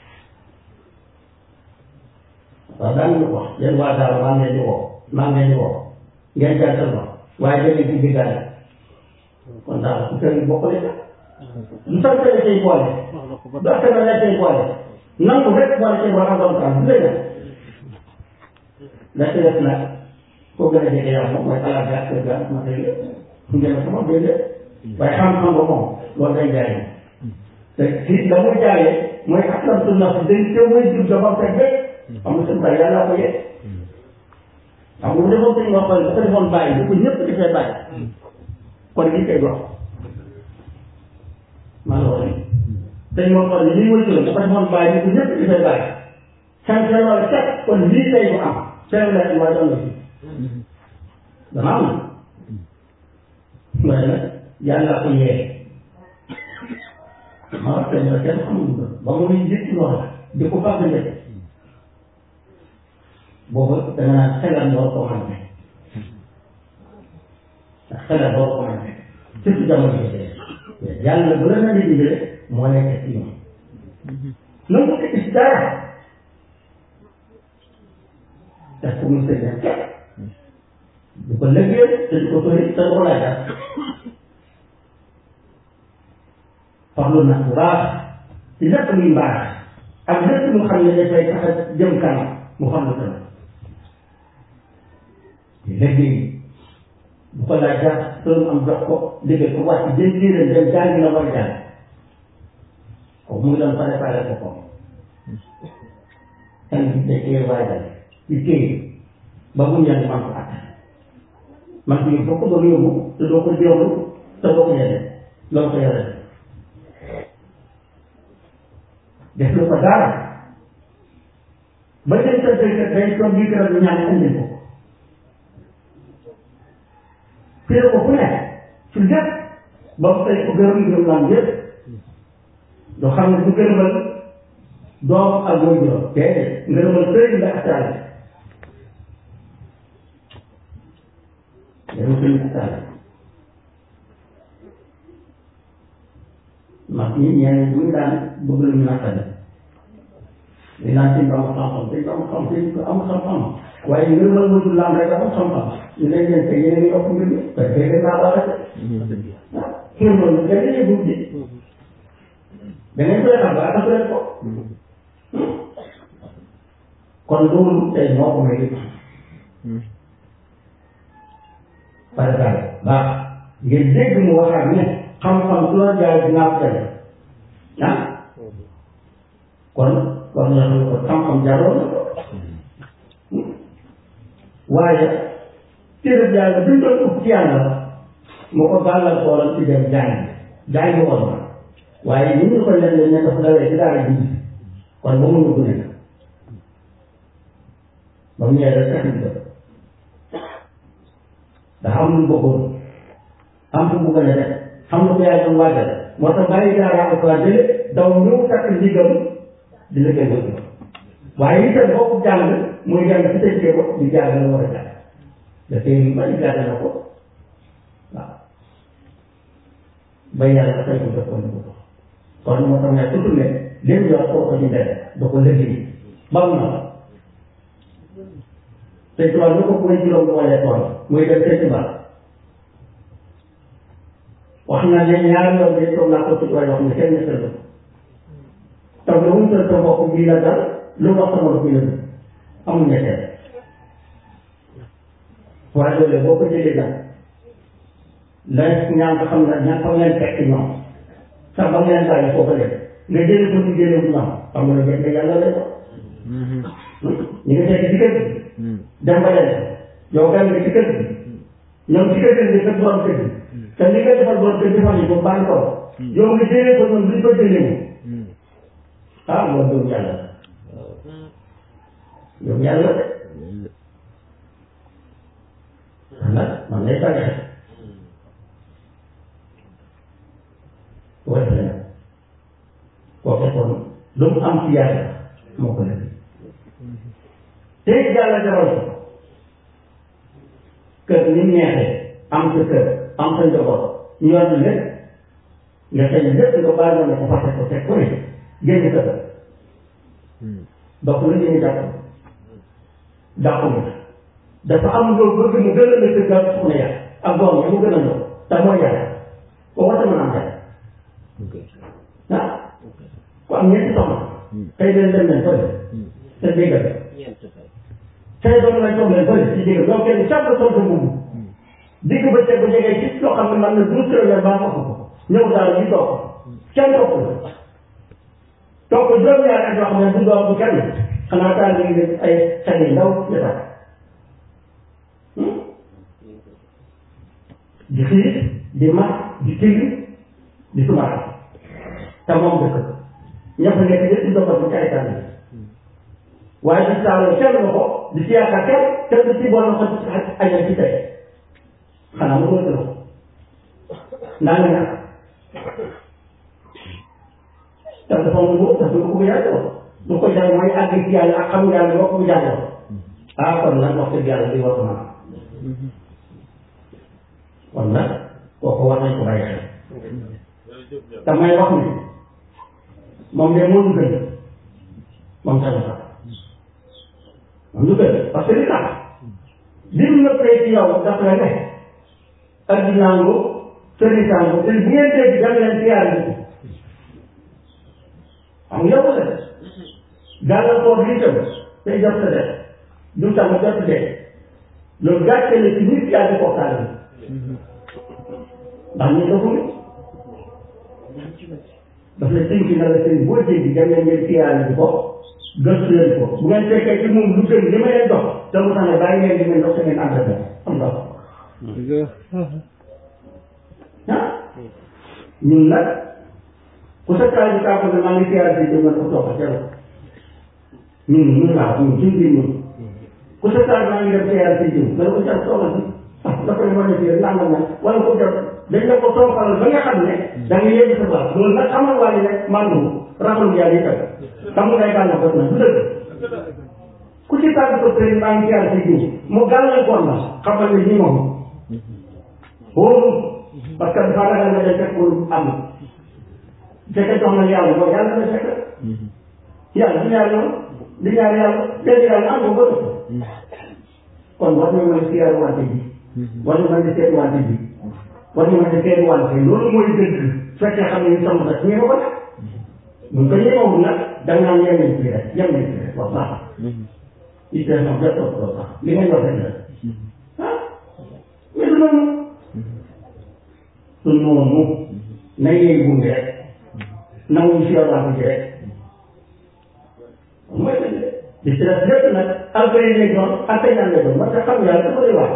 waaw daan ñu wax yéen waa daal maa ngi leen di woo maa ngi leen di woo ngeen jàntal ma waaye da ngeen ci diggaale kon daal ku kër yi bokkale ka lu tax kër say boole du ak kër la say boole nangu rek boole say boole am doon kan du lay la ci def nag koo gën a jege yàlla moom mooy alaaka ak kër ga ma tey ngeen sama bëgg waaye xam-xam ba moom loolu day jaay te si la muy jaayee mooy aslam su naf day teew mooy jub dafa fekk rek amul seen bàyyi yàlla ko yee xam nga bu defoon sëñ wax ko dafa defoon bàyyi bu ko ñëpp defee bàyyi kon lii koy dox maa la wax sëñ moom kon lii mooy turam dafa defoon bàyyi bu ko ñëpp defee bàyyi sant wala set kon lii tey bu am seen la waa doon na fi dana am waaye nag yàlla ko yee ma wax te ne kenn xamul ba mu ngi njëkk loolu di ko fàgg njëkk boobu da nga naan xelal door ko mën ndax xelal door ko mën surtout jamono yi yàlla bu la na di dimbale moo nekk ci ñoom na mu ko gis dara daf ko muy sëñ du ko lëggee te du ko tori te du ko laaj dara farlu na bu baax ci lépp luy mbaax ak lépp mu xam ne dafay tax a jëm kanam mu xam ne dara te léegi bu ko laaj dara soo am jox ko liggéey ko wàcc jëm jiiram dem jàngi na war a jàng ko mu ngi doon préparé ko ko kan bi da cee waajal di téye ba bu ñaan man ko at man ko yóbbu ko doon yóbbu te doo ko jéewlu te doo ko yore loolu ko yore def lu ko dara ba dem sa dëkk day toog di gërëm lu ñaan andi ko téye ko fu ne ci lépp ba mu fay ko gërëm gërëm naan yëpp doo xam ne du gërëmal doom ak mooy juróom déedéet ngërëmal sëriñ la attaale ngërëmal sëriñ attaale mag ñi ñeneen bu ñu daan bëgg lu ñu nattale di naan sëñ ba am xam-xam sëñ ba am xam sëñ ko am xam-xam waaye ngërëmal mënul laam rek am xam-xam ñu ne leen tey yéen a ngi yokk mbir mi parce que gën naa baax ah xëy na lu gën a yëngu da ngeen koy xam ba dafa leen ko kon loolu tey moo ko may par exemple baax ngeen dégg mu waxaat ne xam-xam su la jaay dinaa ko tere ah kon kon nga xam ko xam-xam jaroon na ko waaye téere jaay bi ñu doon ub ci yàlla moo ko bàllal kooram ci dem jaay jaay bi woon na waaye ni ñu ko leen ne dafa dawee ci daara ji kon ba mu ñu nekk ba mu ñëwee rek taxit ba dafa am lu bëggoon am fu mu gën a def xam na ko yaay doon waajal moo tax bàyyi daara ko waa jële daw ñëw takk ndigam di la koy bëgg waaye itam bokk jàng muy jàng ci tëj ko di jàng la war a jàng dafay yu bari jàng na ko waaw ba yàlla tey ko jox ko ni ko kon moo tax ne surtout ne lépp yor koo ko ci mbedd da ko liggéey bam na te tubaab lu ko mooy juróom boolee tool muy dem te tubaab wax na ne ñaari yoon de toog naa ko ci waaye wax ne kenn ñettal ko musal sa bopp bii la dal lu wax sa bopp bii la dal amul ñetteel waaye loolu boo ko jëlee daal la ñaan nga xam ne ñaan fa ngeen fekk ñoom sax ba ngeen bàyyi foofu leen nga jëlee ko ñu jëlee bu ñoom xam nga ne nga yàlla lay wax ñu ngi fekk ci kër gi dem ba leen yow gan nga ci kër gi ñoom ci kër gi nga fekk borom kër gi te li nga defal borom kër defal ñu ko bàyyi ko yow nga jëlee ko ñoom duñ ko jëlee ñu ah loolu yow yàlla yow yàlla de nag man lay bàyyi xel wala nag koo fekkoon lu mu am ci yàlla moo ko def te yàlla defal ko kër ni mu neexee am sa kër am sa njaboot ñu yor lépp nga xëy lépp nga bàyyi woon ne ko fàtte ko teg ko ne génn kër donc lu ñu jàpp dàqu nga dafa am loolu bëgg mu gën a nekk gàll soxna yàlla ak doom yi mu gën a ñëw te mooy yàlla ko war a mën a am yàlla ah ku am ñeenti soxna tey leen dem leen fële te déggal tey doon lañ toog leen fële ci déggal donc kenn chaque sol sa mbubb digg ba teg bu jegee ci loo xam ne man na douze kilomètres baa ma ko ñëw daal ñu toog kenn topp la toog juróom-ñaari at yoo xam ne du doom bu kenn xanaa daal di ngi ay xel yu ndaw ya di xiir di mat di tigri di sumaat te moom dëkk ña fa nekk yëpp di doxal bu caay tànn waaye di saaloo kenn nga ko di si yaakaar kenn kenn du si boole ko ci ajal ci tey xanaa mu gën a naa nga ñàkk te dafa mu wóor dafa ko yàlla lu ko jar mooy àgg ci yàlla ak xam yàlla boo ko jàngal ah kon nag wax dëgg yàlla di war naa kon nag kooku war nañ ko bàyyi xel te may wax ni moom de moo ñu gën moom tamit sax moom ñu gën parce que li tax li mu nëppee ci yow daf la ne addinaangu sëriñtaangu te bu ngeen dégg dem leen ci yàlla bi xam nga yow la gàllankoor li tam tey jot sa def du tam jot de loolu gàcce la ci nit yaa di portaale ndax ñu defuñu daf la tënk na la sëriñ boo dégg dem leen ngeen siyaare bi ko gëstu leen ko bu ngeen fekkee ci moom lu gën li ma leen dox te mu tax ne bàyyi ngeen di ngeen dox te ngeen ànd ak am nga ah ñun nag ku sa kaay bi kaa ko ne maa ngi siyaare si jëm ko toog a jël ñun ñun laa ñun suñ biir ñun ku sa kaay maa ngi dem siyaare si jëm nga ko jàpp toogal si ah dafa ne ma ne fii nangam nag wala ko jàpp dañ la ko toofalal ba nga xam ne da nga yegg sa baax loolu nag xamal waa ji rek mandu raxalu yàlla yi tam xam nga day gàllankoor na du dëgg ku ci tàgg ko président maa ngi siyaare si jiw mu gàllankoor na xamal ne ñi moom wóoru parce que dafa ragal nga dem fekk lu am fekk jox na yàlla boobu yàlla na fekk yàlla du ñaar yoon du ñaar yàlla benn yàlla am ko kon war nañu mën a siyaare wante ji war nañu mën a seet wante ji war nañu mën a seet wante loolu mooy dëgg fekkee xam ne ñu sama sax ñeema ko nag buñ ko ñeemawul nag da nga naan yem nañ ci rek yem nañ ci rek wax baax it est non jot ko sax li ngeen wax rek la ah mais du noonu su noonu na yee gunge rek nanguñ si yow laa ji rek mooy dëgg di ci def lépp nag alpay lay doon alpay naan lay doon parce que xam yàlla dafa lay wax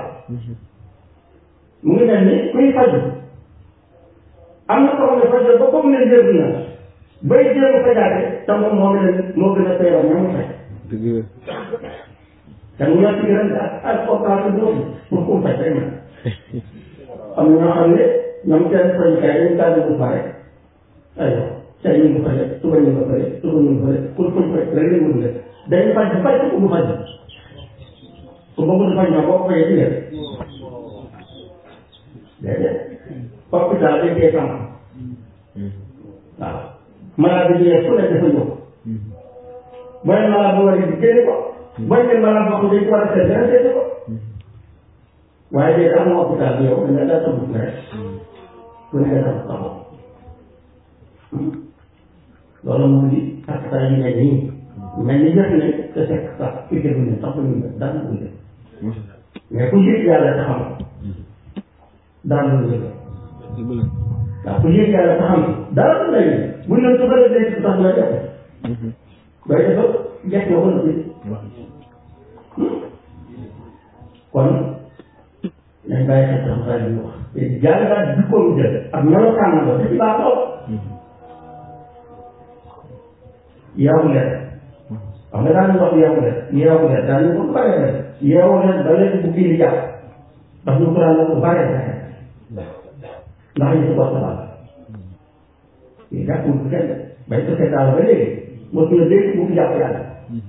mu ngi mel ni kuy faju am na koo xam ne faju ba comme ne njëriñ na bay jéem a fajaate te moom moo gën a moo gën a feebar ña mu faj te mu yor ci gërëm ak ak portable boobu pour ku faj rek na am na ñoo xam ne ñoom seen fajukaay dañu tànn bu pare aywa tey ñu ngi faj suba ñu ngi faj suba ñu ngi faj pour pour faj rek lañ mën def dañu faj faj ko mu faj su bëggul faj na boo ko fajee ci ngeen déedéet hôpital dañ koy sàmm waaw malade bi ñëwee fu ne dafa ñëw mooy malade bu war a di génne ko mooy ne malade boo xam ne dañ ko war a seet dana seet ko waaye léegi am na hôpital bi yow da nga daa tëbb rek ku ne nga def sa bopp loolu moo di ak saa yu mel nii mel ni jëf ne te fekk sax ku jëf ne sax ñu def dara du jëf mais ku yëg yàlla te xam dara du jëf waaw ku yëg yàlla te xam dara du lay bu ñu su bëri day tax la def bay dafa jekk na ko bi kon nañ bàyyi xel sax saa yu wax te jàngat jikkoom jël ak melokaan na ko da ci baax lool yeewu leen xam nga daan wax yeewu leen yeewu leen daan ñu ko bare bare yeewu leen ba leen bu kii di jàpp ndax ñu ko daan wax bu bare bare ndax ñu si wax la yi jàppul bu kenn bay ko seetaan ba léegi moo fi la dégg bu fi jàpp yàlla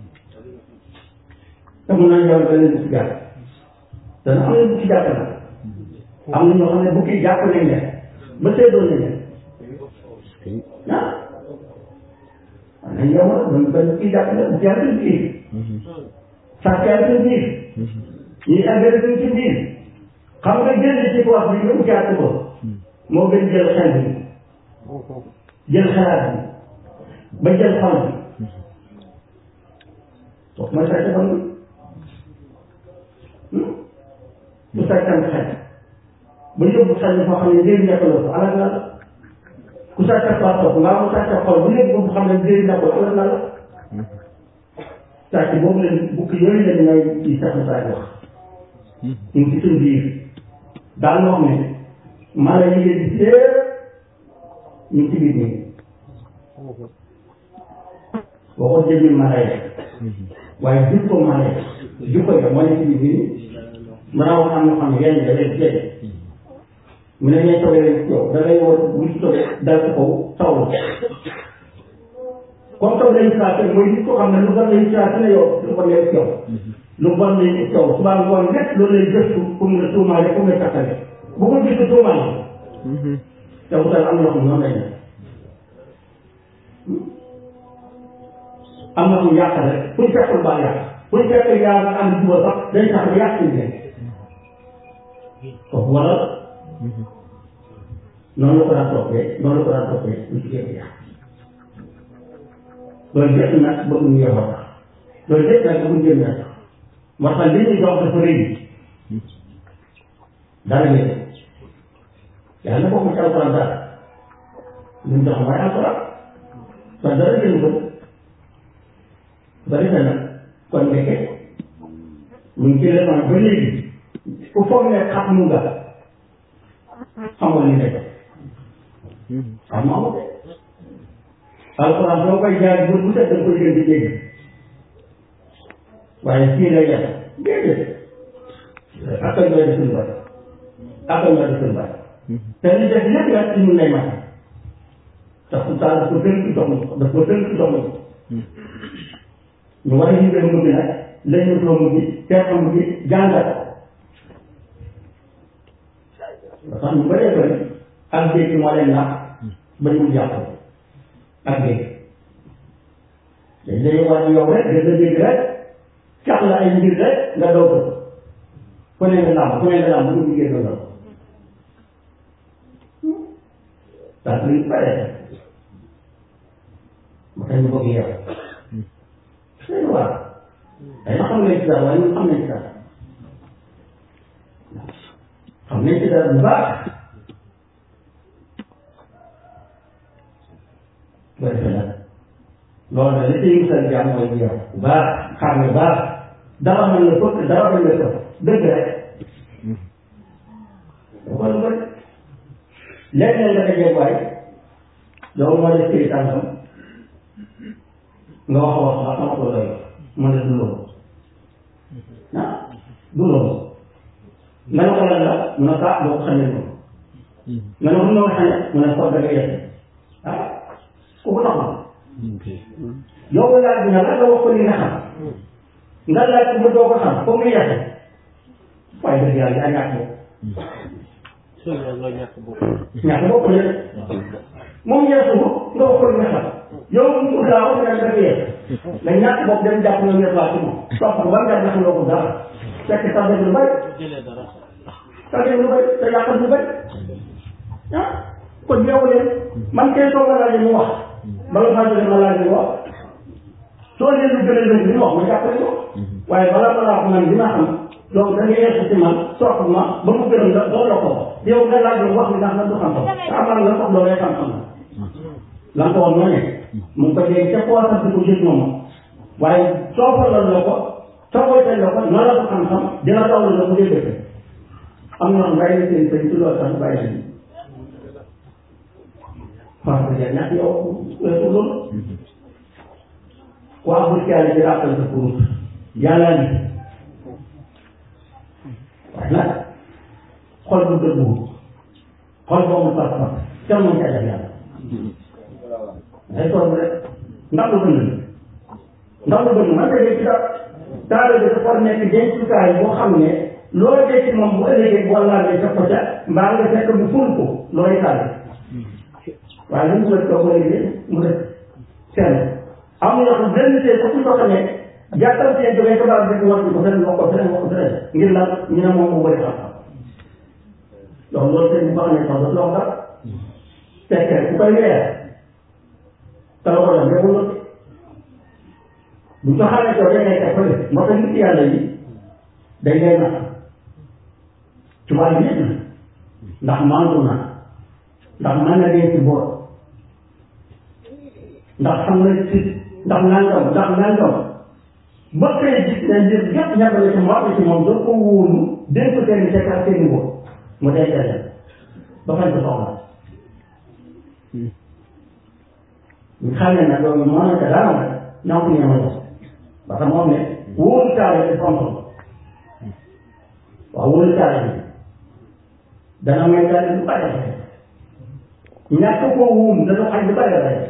te mun naa ñëw ba leen bu fi jàpp dana am na bu fi jàpp nag am na ñoo xam ne bu kii jàpp nañ leen ba seedoon nañ leen ah waaw nañ yow nag man benn kii jàpp na bu fi yàlla biir sàcc yàlla ci biir ñuy engrais suñ ci biir xam nga génn ci wax bi nga ujaat ko moo gën jël xel bi jël xalaat bi ba jël xol bi kooku mooy sàcc xol bi bu sàccam xel ba yóbbu xel bi foo xam ne njëriñ nekk la ko alal na la ku sàcc passeport mbaa mu sàcc xol bu yóbbu bu xam ne njëriñ nekk la alal na la sàcc boobu leen bukki yooyu leen ngay ci sax na saa wax ñu ngi ci suñ biir daal wax ne mala yi ngeen di seet ñu ngi ci biir nii waxoon jëmmi mala yi waaye jikko mala yi jikko yi moo ne ci biir nii mën a wax am na xam ne yenn da leen jëlee mu ne ñee toogee leen ci yow da ngay war bu ci toogee dal ci kaw taw la comme taw lañu saa mooy nit ko xam ne lu bon lañu saa ne yow lu bon lay ci yow lu bon lay ci yow subaa ngoon lépp loolu lay gëstu pour nga tuumaale pour nga takkale bu ko gis tuumaale te wutal am na xam noonu lay def am na xam yàq rek fu ñu fekkul baax yàq fu ñu fekk yaa nga am juba sax day tax ba yàq ñu leen kooku waral noonu la ko daan toppee noonu la ko daan toppee lu ci génn yàq loolu yëpp nag bëgg ñu yow a tax loolu yëpp nag bëgg jëm tax moo tax li ñuy dox dafa rëy dara ngeen yàlla bokk ci alquran dara li mu dox mooy alquran kon dara ngeen ko bari na nag kon nekke ñu ngi ci leman ba léegi ku foog ne xam mu nga xamoo li nekk xam nga amul alxuraan boo koy jaar bu bu set da nga koy gën di dégg waaye fii lay yem déedéet ak ak ñoo di suñu bari ak ak ñoo di suñu bari te li def lépp nag ci ñun lay mat ndax su taal daf ko tënk jox ma ko daf ko tënk jox ma ko ñu war a yëngal mu bi nag lañ ñu doon mu bi teexam mu bi jàngat ba tax ñu bëree bëri ak dégg moo leen nax ba ñu jàpp ak dégg dañ lay wax yow rek da nga dégg rek cax la ay mbir rek nga doog ko ku ne nga làmb ku ne nga làmb bu ñu liggéey loolu daal luy bare ma tax ñu bëgg yow seen waar day na xam nañ ci dara waaye ñun xam nañ ci dara xam nañ ci dara bu baax bu defee nag loolu nag li ciy musal jàmm mooy yow bu baax xam ne baax dara mën na fëkk dara mën na fëkk dëgg rek da ko lu bëri léegi nag nga dajee waay yow moo def këy tànkam nga wax a wax ba xamat ko doy mu ne du loolu ah du loolu nga ne ko lan la mu ne kaa boo ko xamee noonu nga ne ko noo xamee mu ne ko da nga yett ah kooku tax na yow nga laaj bi nga la nga wax ko li nga xam nga laaj ko ba doo ko xam comme ni yett waaye dëgg yàlla yaa ñàkk bopp ñàkk bopp la moom yeesu nga wax ko li nga xam yow mu daaw nga ne dafa yees mais ñàkk bopp dem jàpp nga yees waa ci moom topp ko ba nga jàpp nga ko dara fekk sax def lu bari sax def lu bari te yàqal lu bari ah kon yeewu leen man kay soo ko laajee mu wax bala maa jógee ma laaj mu wax soo leen lu gën a lënd li wax ma jàppale ko waaye balaa balaa wax man li ma xam donc da ngay yeesu ci man sopp ma ba mu gërëm la doo la ko yow nga laaj wax mi ndax na du xam-xam amal nga sax loolu xam-xam la la nga ko wax noonu mu ngi ko dégg ca poosam di ko gis moom waaye soo falal la ko soo koy teg la ko na la ko xam-xam dina taw la mu dee am na bàyyi na seen sëñ ci loolu sax bàyyi nañu parce que ñàkk yow weesu loolu waa bu caale di rappel sa kurus yàlla ni waaye nag xol bu dëggu xol boobu pas-pas kenn moom ca def yàlla ay toog rek ndax lu bëgg ndax lu bëgg man de ci dara taale bi dafa nekk dencukaay boo xam ne loo dee ci moom bu ëllëgee boo laalee def ko ca mbaa nga fekk mu ful ko looy taale waaye li mu ko toog ba léegi mu def seen am na ko benn tey ko ci soxla ne jàttal seen jógee ko baal rek war ko feneen wax ko feneen wax ko feneen ngir lan ñu ne moom moo bëri xam-xam donc loolu seen bu baax ne sax dafa wax dara fekkee ku koy weer te la ko def deful la bu ko xamee ko day nekk fële moo tax nit yàlla yi dañ lay nax tubaab yi na ndax mandu na ndax mën na dee ci boor ndax xam na ci ndax nangam ndax nangam ba koy gis ne njër yëpp ñàkkale ci moom ci moom doo ko wóolu dénk ko seen sekk ak seen boor mu dee leen ba fañ ko soxla ñu xam ne nag loolu moo nekk dara nag ñoo ko ñemal parce que moom ne wóolu caale ci fonk waaw wóolu caale bi dana may caale lu bari ñàkk koo wuum dana xañ lu bari bari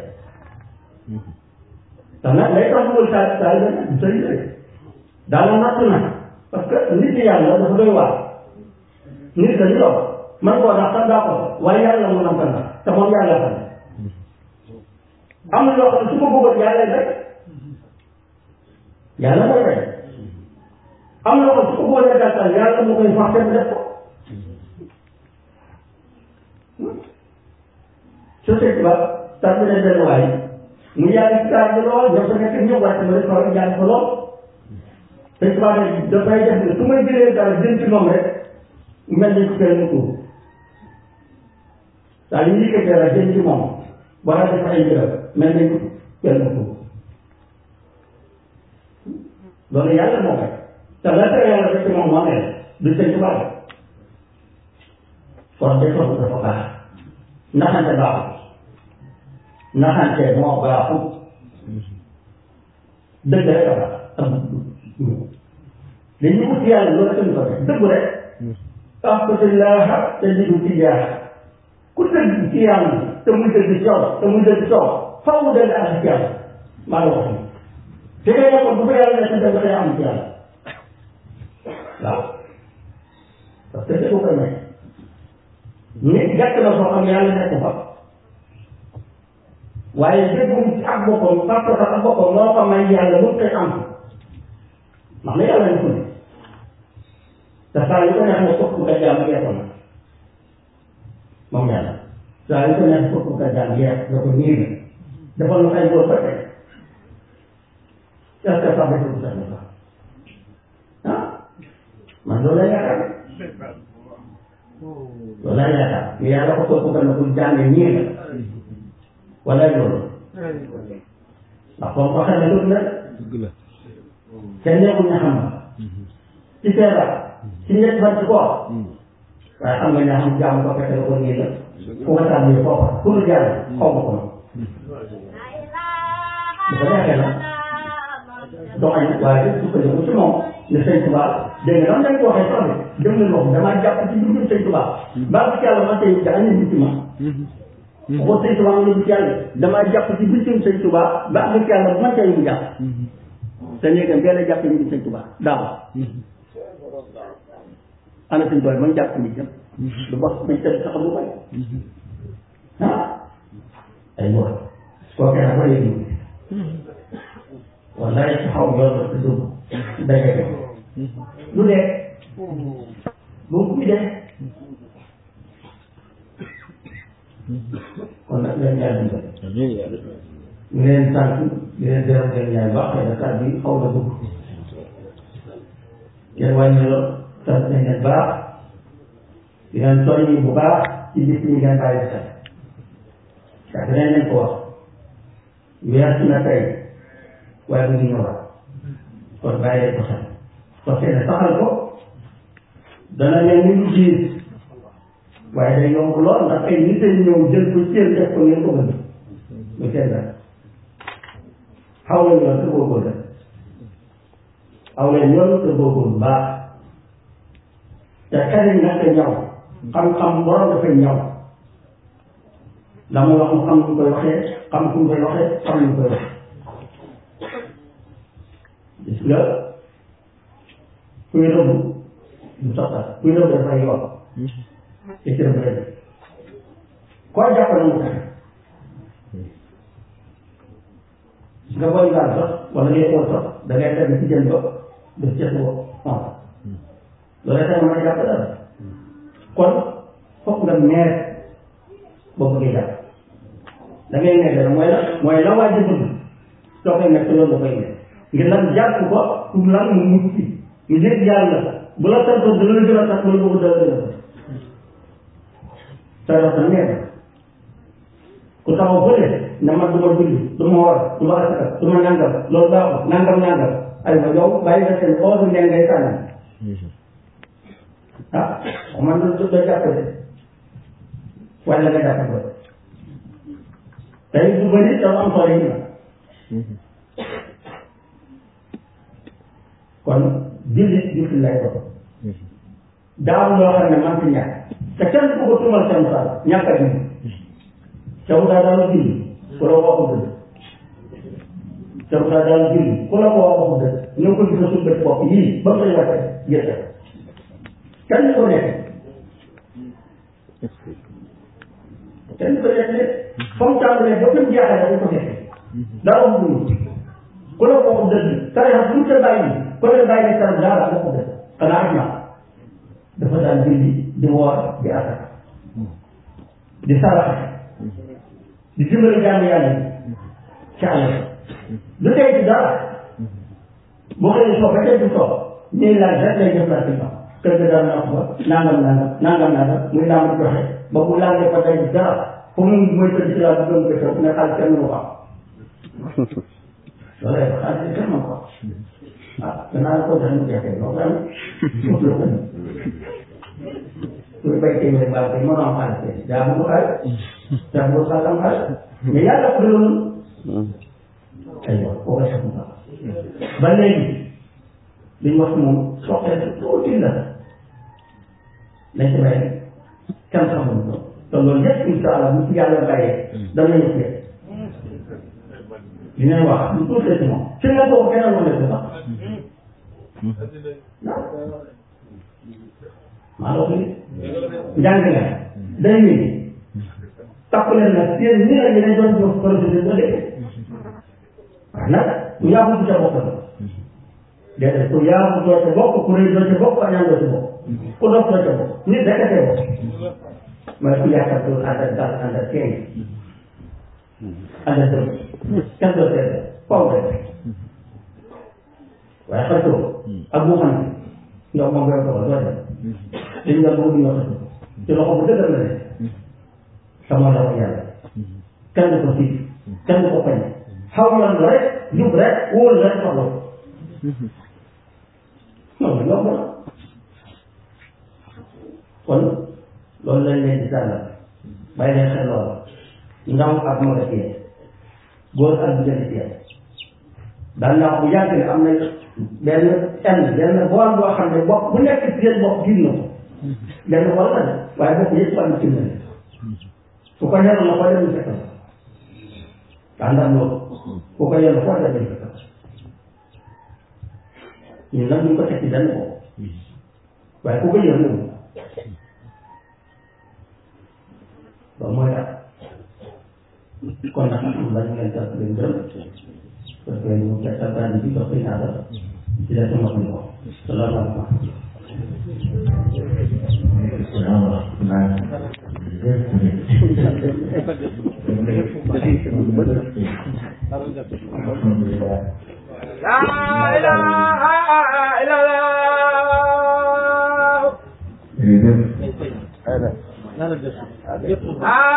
te nag lay tax wóolu caale caale bi du sëy rek daala natt na parce que nit yàlla dafa doy waar nit dañu doon man koo dax sax daa ko waaye yàlla mu nam kan te moom yàlla xam am na loo xam ne su ko bëggoon yàlla rek yàlla mooy rek am na loo xam ne su ko bëggoon gàttal yàlla moo koy fax dem def ko société ba tax na leen benn waay mu yàgg ci taal bi lool ñoom sa nekk ñëw wàcc ma rek fa jàng ko lool te tubaab ne dafay def ne su may jëlee dara jëm ci moom rek mel ni ku kenn ko saa yu yëkkatee dara jëm ci moom wala def ay jërëm mel ni ku kenn ko loolu yàlla moo koy te la tere yàlla def ci moom moo ne du sëñ tubaab kon de soxla dafa baax naxante baaxul naxante moo baaxul dëgg rek a baax am li ñu ut yàlla loolu tamit ko def dëgg rek ahbatillaha te lidu tijaaha ku dëgg ci yàlla te muy dëgg coow te muy dëgg coow faw dëgg ak ci yàlla maa la wax nii te ngay yokk bu ko yàlla nekk dëgg day am ci yàlla waaw parce que dëgg ko nekk nit gàtt na soo xam yàlla nekk fa waaye déggum ci ak boppam parce que ak boppam moo ko may yàlla mu koy am ndax la yàlla ñu ko ne te saa yu ko neex ne fokk nga jàmm yeeso na moom yàlla saa yu ko neex fokk nga jàmm yees da ko niir defal na ay góor ba tey est-ce que sax dafa ko sax sax ah man loolu la yaakaar loolu la yaakaar mais yàlla ko fokk nga ne ko jàng niir wala loolu ndax comme waxee na loolu nag kenn nekkul ñu xam ci feebar ci ñett fan ci koor waaye xam nga ne xam jàmm ko fekk la ko nii la fu nga tàmbali foofa pour lu jàll xaw ma ko bu ko neexee nag doxañ waaye su ko yëngu ci moom ne sëñ Tuba dégg nga dañ ko waxee sax de dem na wax damaa jàpp ci dundum sëñ Tuba mbaa bi ci yàlla man tey daa ñu ci ma ko sëñ Tuba nga ci yàlla damaa jàpp ci dundum sëñ Tuba mbaa bi ci yàlla man tey mu jàpp te léegi benn jàpp ñu sëñ Tuba daaw ana suñ doy man jàpp ni jëm du wax dañ tëdd sax lu bay ah ay wóor koo kee dafa yëg wallaay ci xaw yoon la dugg daje lu dee boo ko dee kon nag leen yàlla dimbali ñu leen sant di leen gërëm leen ñaay baax xëy na kàddu bi xaw na dugg yéen wàññi lool sant nañ leen baax di leen soññi bu baax ci bis ñi ngeen bàyyi xel ndax dinañ leen ko wax weesu na tey waaye mu ngi ñëwaat kon bàyyi leen ko xel parce que ne saxal ko dana mel ni lu diis waaye day yomb lool ndax ay nit ay ñëw jël ko cër def ko ngeen ko bëgg lu seen dara xaw leen yoon te góorgóorlu rek xaw leen yoon te góorgóorlu baax te xel nag ñaw xam-xam borom dafay ñaw la mu wax mu xam nu koy waxee xam ku koy waxee xam nu koy waxee gis nga kuy rëbb du soxla kuy rëbb dafay yoon te ci rëbb rek koo jàpp na mu tax nga koy gaal sax wala ngay xool sax da ngay teg ci jën ba def ca suba on loolu tax mën a jàpp dara kon fokk nga meer boo bëggee jàpp da ngay nekk dara mooy la mooy la waa ji bëgg soo koy nekk loolu da koy nekk ngir lan jàpp ko pour lan mu mucc mu nekk yàlla bu la santoon dana la gën a tax loolu bëgg dara gën a sa wax na nekk ku taxaw bële ne man du ma julli du ma war du ma asaka du ma nangam loolu baaxul nangam nangam aywa yow bàyyi nga seen oosu ngeen ngay sànni ah man du du doo jàpp de wala nga jàpp ko tey bu bëri dafa am solo yi kon jullit jullit lay doon daaw loo xam ne man fi ñàkk te kenn ku ko tumal seen saal ñàkk a julli Caw daa daal julli ku la waxu dëgg Caw daa daal julli ku la ko waxu dëgg ñoo ko gis suñu bët bopp yii ba mu lay waxee gerte kenn ko nekk kenn ko nekk ne fa mu tàmbalee ba mu jeexal dañ ko nekk dara mu dund ku la waxu dëgg tarixa bu ñu ko bàyyi ku la bàyyi ne tarixa dara waxu dëgg xanaa ak naa dafa daan julli di woor di asaka di saraxe di dimbali jaamu yàlla yi ci àll lu tey ci dara boo xëyee soo ba tey du soo ñuy laaj rek lay def la ci ñoom kër ga daan na ko nangam nangam nangam nangam muy naan joxe ba bu laajee ko tey dara fu mu mooy tëdd ci laa bu gëm ko ne xaalis kenn mënu ko am loolu lay xaalis kenn mënu ko am ah danaa la ko joxe mu jeexee loolu am suuf la ko suñu bay téeméer baax day mën a am xaalis daa bëgg xaalis daa bëgg xaalis am xaalis mais yàlla ko loolu aywa koo koy sax mu baax ba léegi li ñu wax moom soxla tuuti la nañ ci bàyyi kenn xamul ko te loolu yëpp incha allah bu ci yàlla bàyyee dana ñu fi li ngay wax lu tuuti ci moom ci nga ko kenn mën a sax maa la ko njàng la day wéy takk leen nag seen ñi la ñu doon jox projet ba léegi waaw nag ku yaabu ci sa bopp la déedéet ku yaabu doo ca bokk ku rëy doo ca bokk añaan doo ca bokk ku dof doo ca bokk nit rek a cee bokk mooy ku yaakaar dul ànd ak dal ànd ak kenn ànd ak dëgg kenn doo seet faw rek waaye xëccoo ak bu xam ndox moom ngay ko doo dem dañ nga bëgg ñoo xëccoo ci loxo bu dëgër la ne sama la ko yàlla kenn ko siit kenn ko pañ xaw yoon la rek jub rek wóor rek soxla non yomb na kon loolu lañ leen di sàllal bàyyi leen xel loolu ndaw ak mag a tiyee góor ak jigéen tiyee daan naa bu yàgg ne am na benn enn benn bool boo xam ne bopp bu nekk ci seen bopp gis na ko benn bool la de waaye bopp yëpp am ci na su ko yenu na ko dem fekk ànd ak loolu ku ko yenu foo dem fekk ñun nag ñu ko teg ci benn bopp waaye ku ko yenu loolu mooy tax kon nag alhamdulilah ñu leen sant leen gërëm parce que ñu ngi tàggat bi dox bi naata ci la sama ko salaamaaleykum. salaamaaleykum. alhamdulilah La ilaha illallah. jërëjëf La